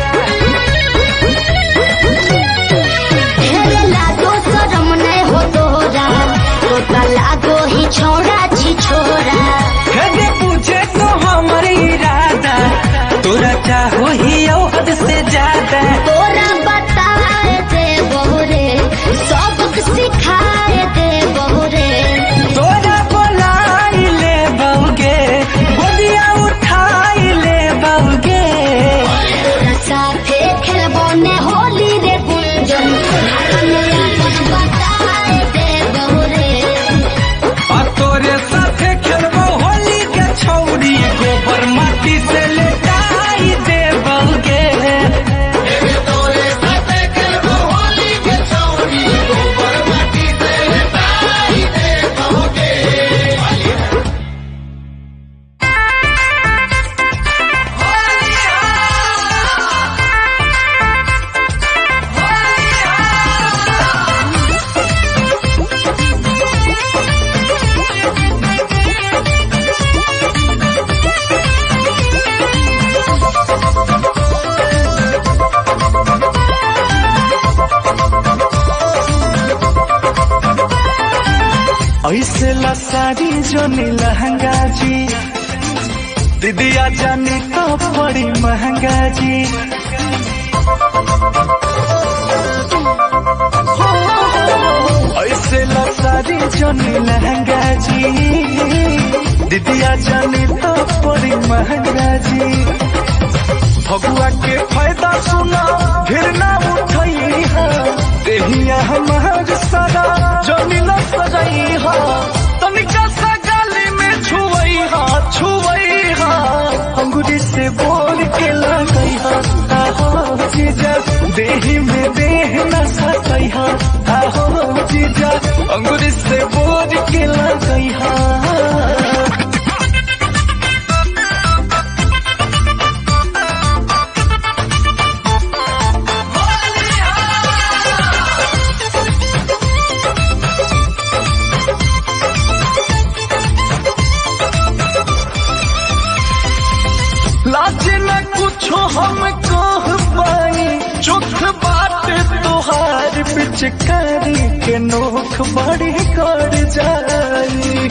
हेरे लाजो शरम नहीं हो तोरा तोरा लागो ही छोड़ा छी छोरा हेगे बुझे तो हमारी इरादा तोरा चाहो ही हद से ज्यादा तोरा बताए दे बहुरे सबक सिखाए दे बहुरे तोरा बोलाई ले बउगे गोदिया उठाई ले बउगे तोरा साथे खेलबो ने होली रे गुंजन बताए दे बहुरे आ तोरे साथे खेलबो होली के छौरी गोबर माटी से लेटाई दे बउगे तोरे साथे खेलबो होली के छौरी गोबर माटी से लेटाई दे बउगे ऐसे लसारी जो लहंगा जी दीदिया जानी तो बड़ी महंगा जी ऐसे लसारी जो लहंगा जी दीदिया जानी तो बड़ी महंगा जी भगुआ के फायदा सुना फिर ना उठई है देहिया हमार सारा जमीन सजाई है तनिका सा गाली में छुवई हा छुवई हा अंगूरी से बोल के लगई हा आहो जीजा देही में देह न सकई हा आहो जीजा अंगूरी से बोल के लगई हा लाज न कुछो हम कह पाई चुख बात तुहार पिचकारी के नोख बड़ी कर जाई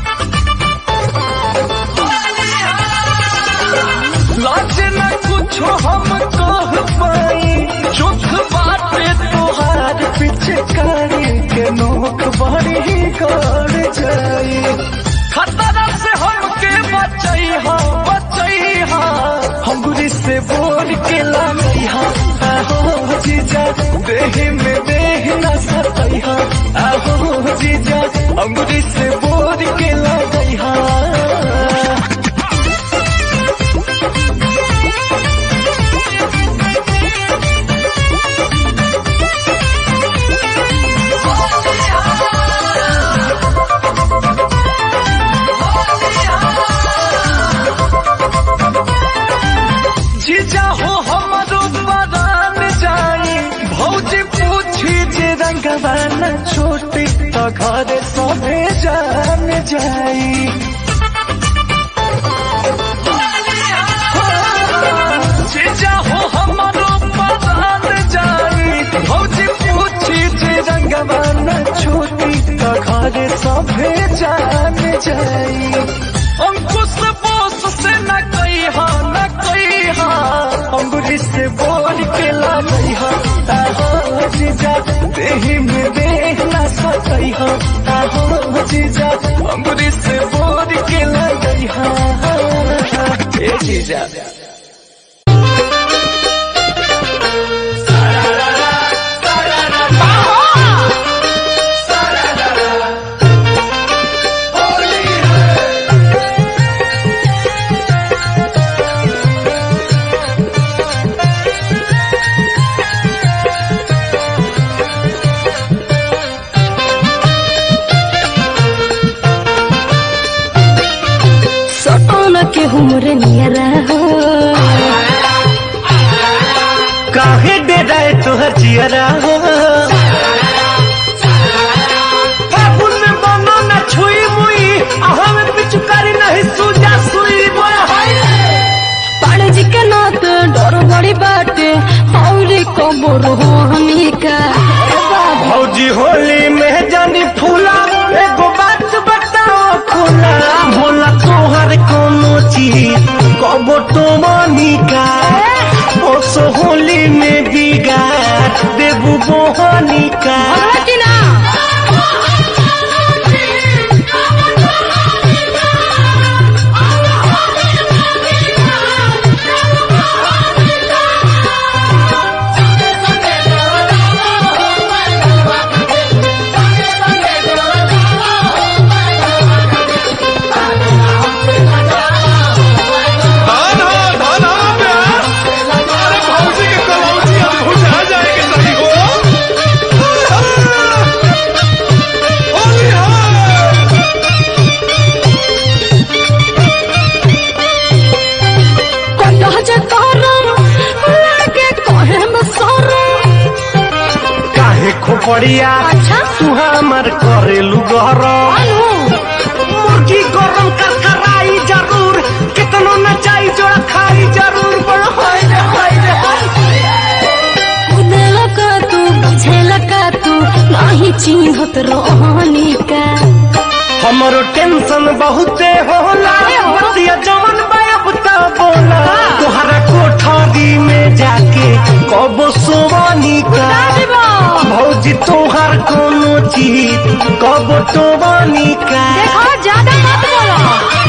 लाज न कुछो हम कह पाई चुख बात तुहार पिचकारी के नोख बड़ी कर जाई खतरा से हमके बचई हा बचई हा अंगुरी से बोल के लगई हा आहो जीजा देह में देह न सकई हा आहो जीजा अंगुरी से बोल के लगई हा जीजा हो हमरो बदान जाई भौजी पूछी जे रंगवा न छोटी तो घर सभे जान जाई जीजा हो हमरो परान जाई भौजी पूछी जे रंगवा न छूटी त घरे सभे जान जाई अंकुश बोस से न कही हा न कही हा अंगुरी से बोल के ला गई हा ताहो जीजा देही में देह न सकई हा ताहो जीजा अंगुरी से बोल के ला गई हा ए जीजा सपना के हुमरे नियरा हो काहे डेराए तोहर जियरा हो फागुन में बनो न छुई मुई अहाँ में पिचुकारी नहीं सूजा सुई बोला हाय पाड़े जी के नात डर बड़ी बाटे और कबर हो हमी का भौजी होली में जानी फूला एगो बात बताओ खुला भोला तोहर कोनो चीज कबो तो मनिका ओसो होली में बिगाड़ देबू बोहनिका कि ना धान हो धान हो प्यार अरे भौजी के कलौजी अब भुजा जाएगी सही हो होली हो कटा जे करम लागे कहे में सरम काहे खोपड़िया अच्छा तू हमर करेलू गरम मुर्गी गरम कर कराई जरूर कितनो न चाही जोड़ा खाई जरूर बड़ होय रे होय रे उदेला का तू बुझेला का तू नाही चिन्हत रोहनी का हमरो टेंशन बहुते होला बतिया जवन बाप ता बोला तोहरा कोठरी में जाके कबो सोवानी का भौजी तोहर कोनो चीज कबो तो बानी का देखो ज्यादा मत बोलो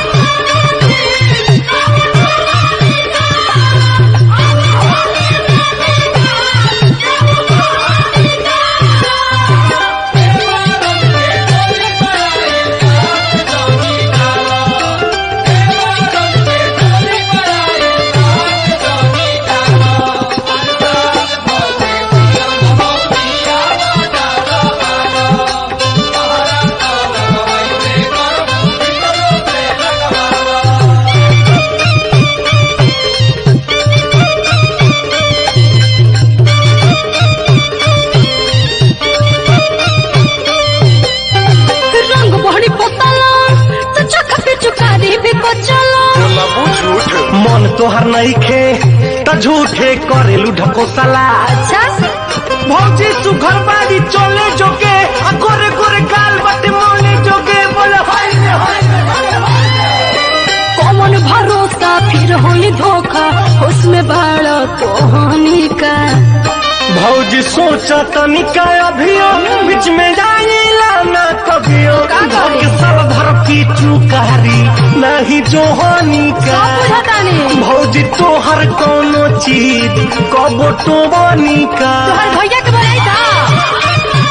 रंग बहनी पोतला तो चख पे चुकारी भी बचला मन तोहर नहीं खे त झूठे करेलू ढकोसला अच्छा भौजी सुघर बाड़ी चले जोगे आ गोरे गोरे गाल बटे मोने जोगे बोले हाय रे हाय रे हाय रे। कौन भरोसा फिर होई धोखा उसमें बाड़ा कहानी का भौजी सोचा तनिका अभियो बीच में जाइला ना कभियो धोके सब भर की चुकारी नहीं जोहानी का भौजी तोहर कोनो चीज कबो तो बनी का तुम्हारे भैया के बोलाई था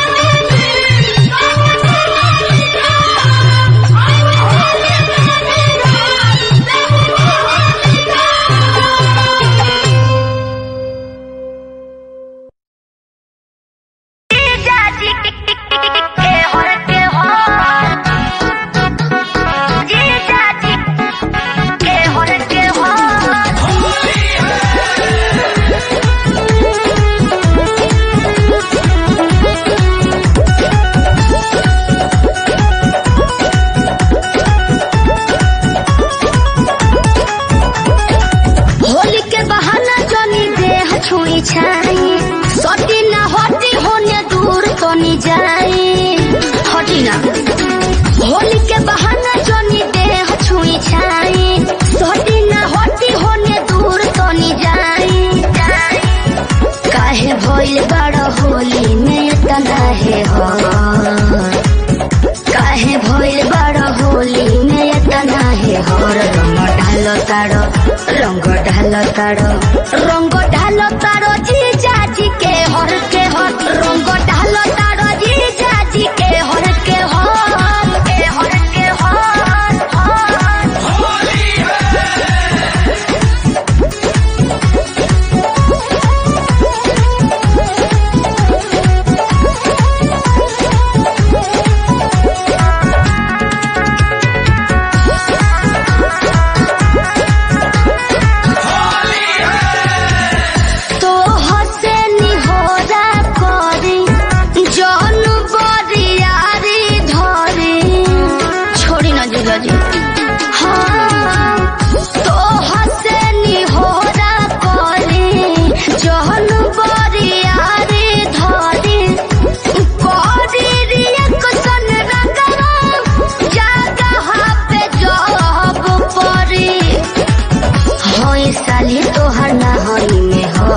Yeah. तारो रंग ढालो तारो जी जाजी के हर के हर रंग ढालो तारो जी जाजी के हर के हर के हर के हर हर तो हसे निहोरा करी जन बरियारी धरी छोड़ी ना जीजा जी हाँ तो हसे निहोरा करी जन बरियारी धरी करी रिएक्शन रंगवा जगह पे जब परी होई साली तोहर ना होई में हो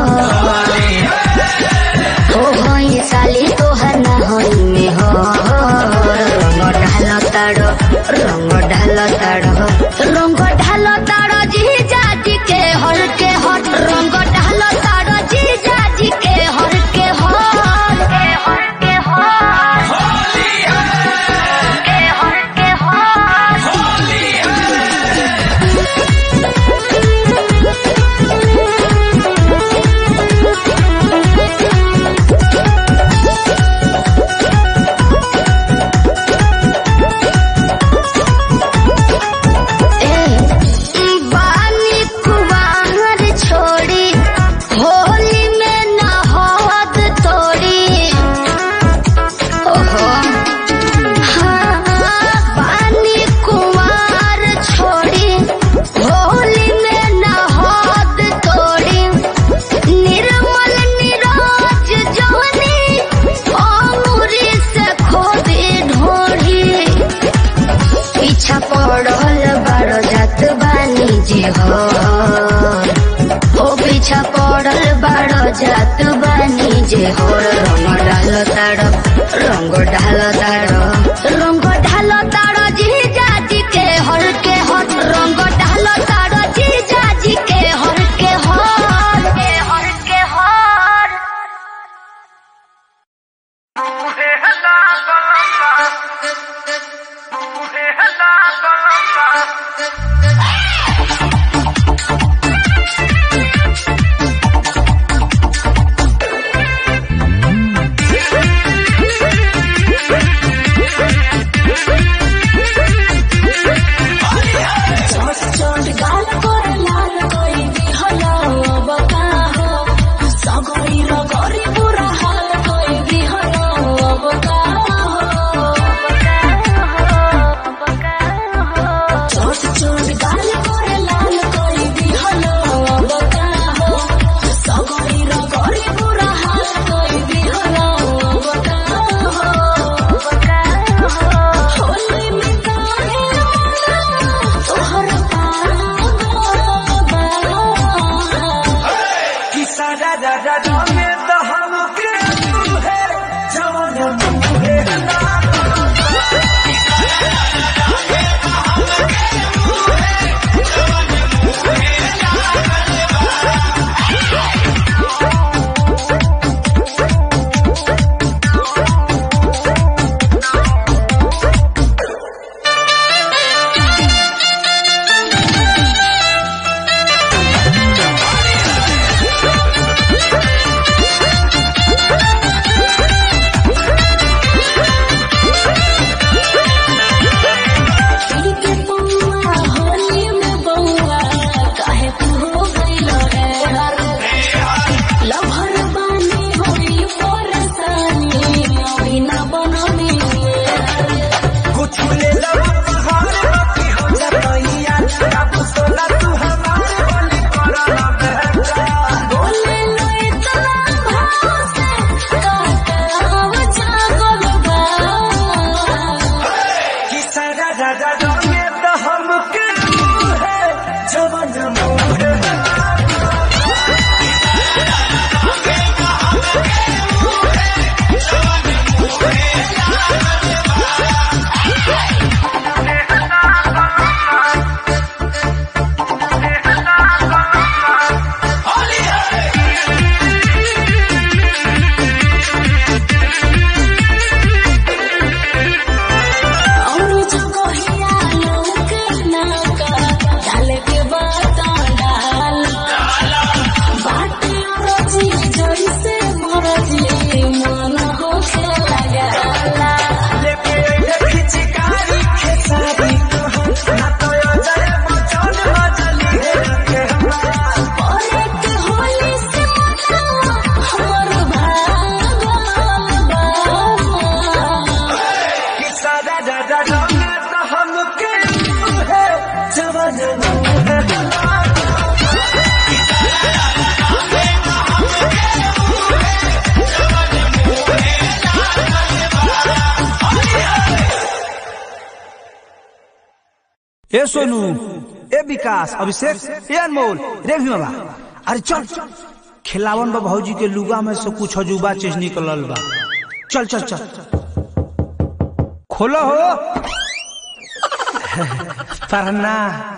हो होई साली तोहर ना होई में हो रंग ढाल ताड़ो रंग ढाल ताड़ो रंग ढाल ताड़ो जी जाजी के हर के हर रंग ढाल ताड़ो जी जाजी के हर के हर के हर के हर के हर के हर बानी कुवार छोड़ी होली में नहद तोड़ी ओहो हाँ बानी कुवार छोड़ी होली में नहद तोड़ी निर्मल निरोज जवनी अंगूरी से खोदी ढोढ़ी पीछा पड़ल बारो जात बानी जे हो ओ पीछा पड़ल बारो जात बानी जे हो रंग डाल ताड़ रंग ढाल ताड़ रंग ढाल ताड़ जी जाजी के हर के हर रंग ढाल ताड़ जी जाजी के हर के हर के हर के हर Thank you. राजा रंगे तो हमके है जवान ए सोनू ए विकास अभिषेक ए अनमोल रे भीमा अरे चल खिलावन बा भौजी के लुगा में से कुछ अजूबा चीज निकलल बा चल चल चल खोलो हो पढ़ना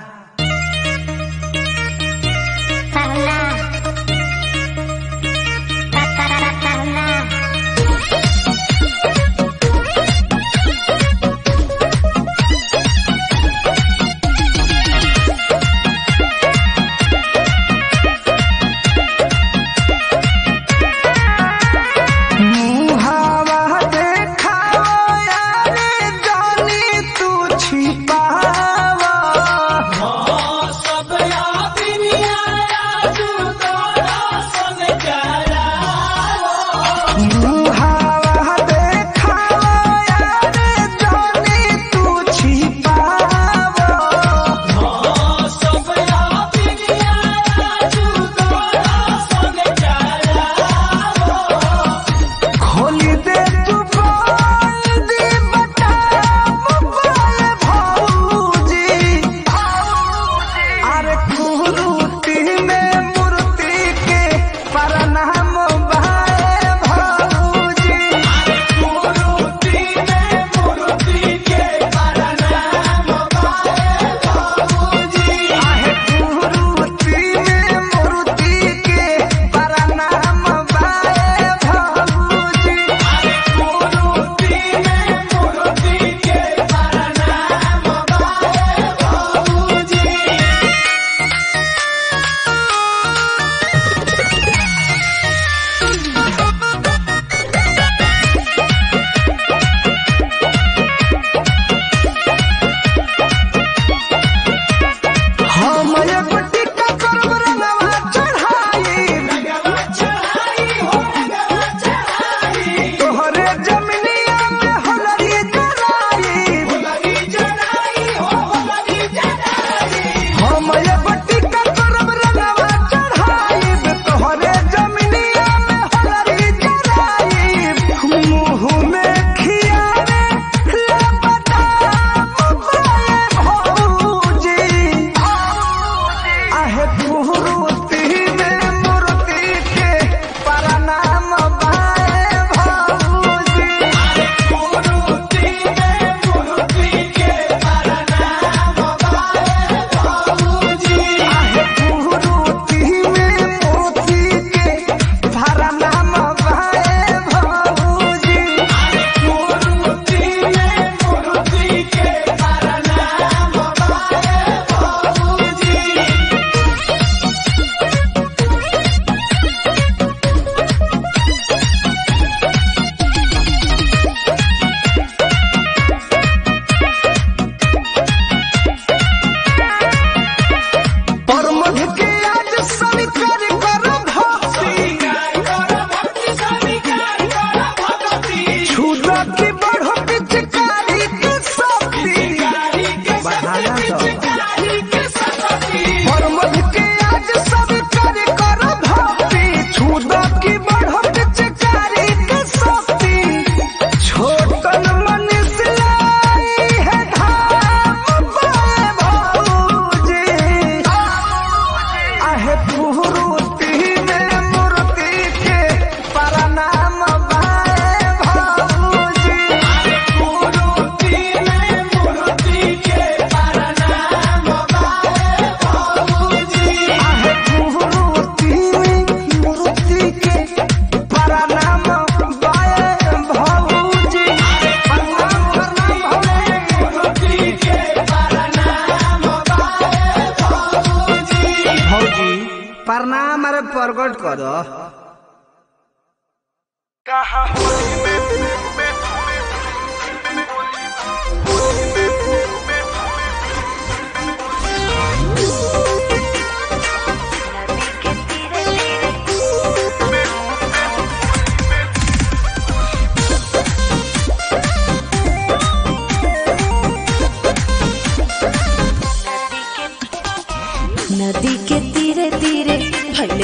मुहावा देखावा यारे जानी तू छिपावा सब मुहावा देखावा यारे जानी तू छिपावा खोली दे तू बोल दी बता मोबाइल भौजी अरे कुरूती में मूर्ति के प्रणाम भाई भौजी कुरूती में मूर्ति के प्रणाम भाई भौजी आहे कुरूती में मूर्ति के प्रणाम भाई भौजी कुरूती में मूर्ति के प्रणाम भाई भौजी हम एगो टिक्का करब रंगवा चढ़ाई तोहरे जमिनिया में होलरी जराई हम एगो टिक्का करब रंगवा चढ़ाई तोहरे जमिनिया में होलरी जराई मुँह में खियारे ले बदाम बाए भौजी आहे कुरूती में मूर्ति के प्रणाम बाए भौजी कुरूती में मूर्ति के प्रणाम बाए भौजी आहे कुरूती में मूर्ति के प्रणाम बाए भौजी कुरूती में मूर्ति के प्रणाम बाए भौजी परमध के आज स्वीकार कर भक्ति छुदा की बढ़ो पिचकारी के शक्ति परमध के आज स्वीकार कर भक्ति छुदा की बढ़ो पिचकारी के शक्ति छोटन मन से लाई है धाम बाए भौजी आहे कुरूती में मूर्ति के प्रणाम बाए भौजी कुरूती में मूर्ति के प्रणाम बाए भौजी आहे कुरूती में मूर्ति के प्रणाम बाए भौजी प्रणाम प्रणाम मूर्ति के प्रणाम बाए भौजी भौजी प्रणाम अरे प्रकट कर Thank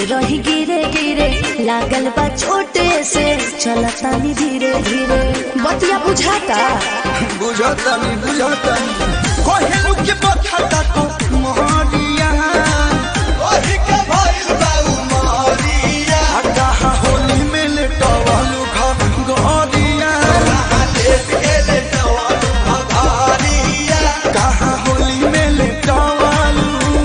रही गिरे गिरे लागल बा छोटे से चलतानी धीरे धीरे बतिया बुझाता बुझतनी बुझतनी कोहेलू के बखता तो मोहरिया ओही के भइल बाऊ मोहरिया कहा होली में ले टवालू घा गोरिया लेट के ले टवालू घारिया कहा होली में ले टवालू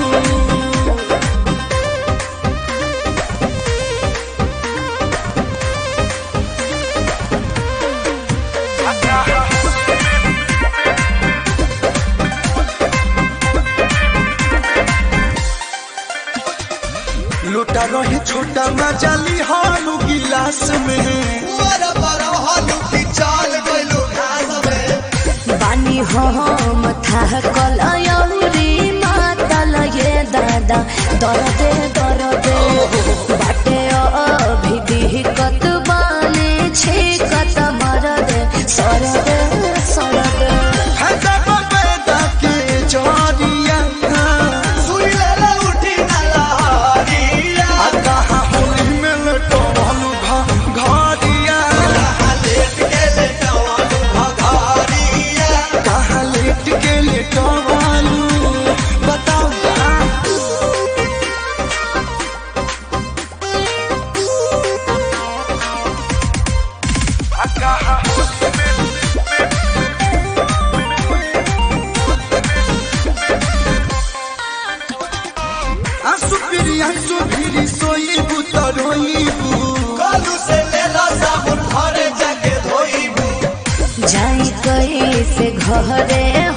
लोटा रहे छोटा मजाली हालू गिलास में बड़ा बड़ा हालू की चाल गइलो घास में बानी हम था कलयौरी मातल ये दादा दरदे दरदे बाटे अभी दिहकत बाने छेकत मरदे सरदे सरदे हैदा बबेदा के जोरिया सुई ले ले उठी ना लहरिया आ कहा होली में लटो भालू भा घारिया लेट के लेटो भालू भा घारिया कहा लेट के लेटो भालू बताओ ना आंसू फिरी आंसू फिरी सोईबू तो रोईबू कालू से लेला साबुन घरे जाके धोईबू जाई कैसे घरे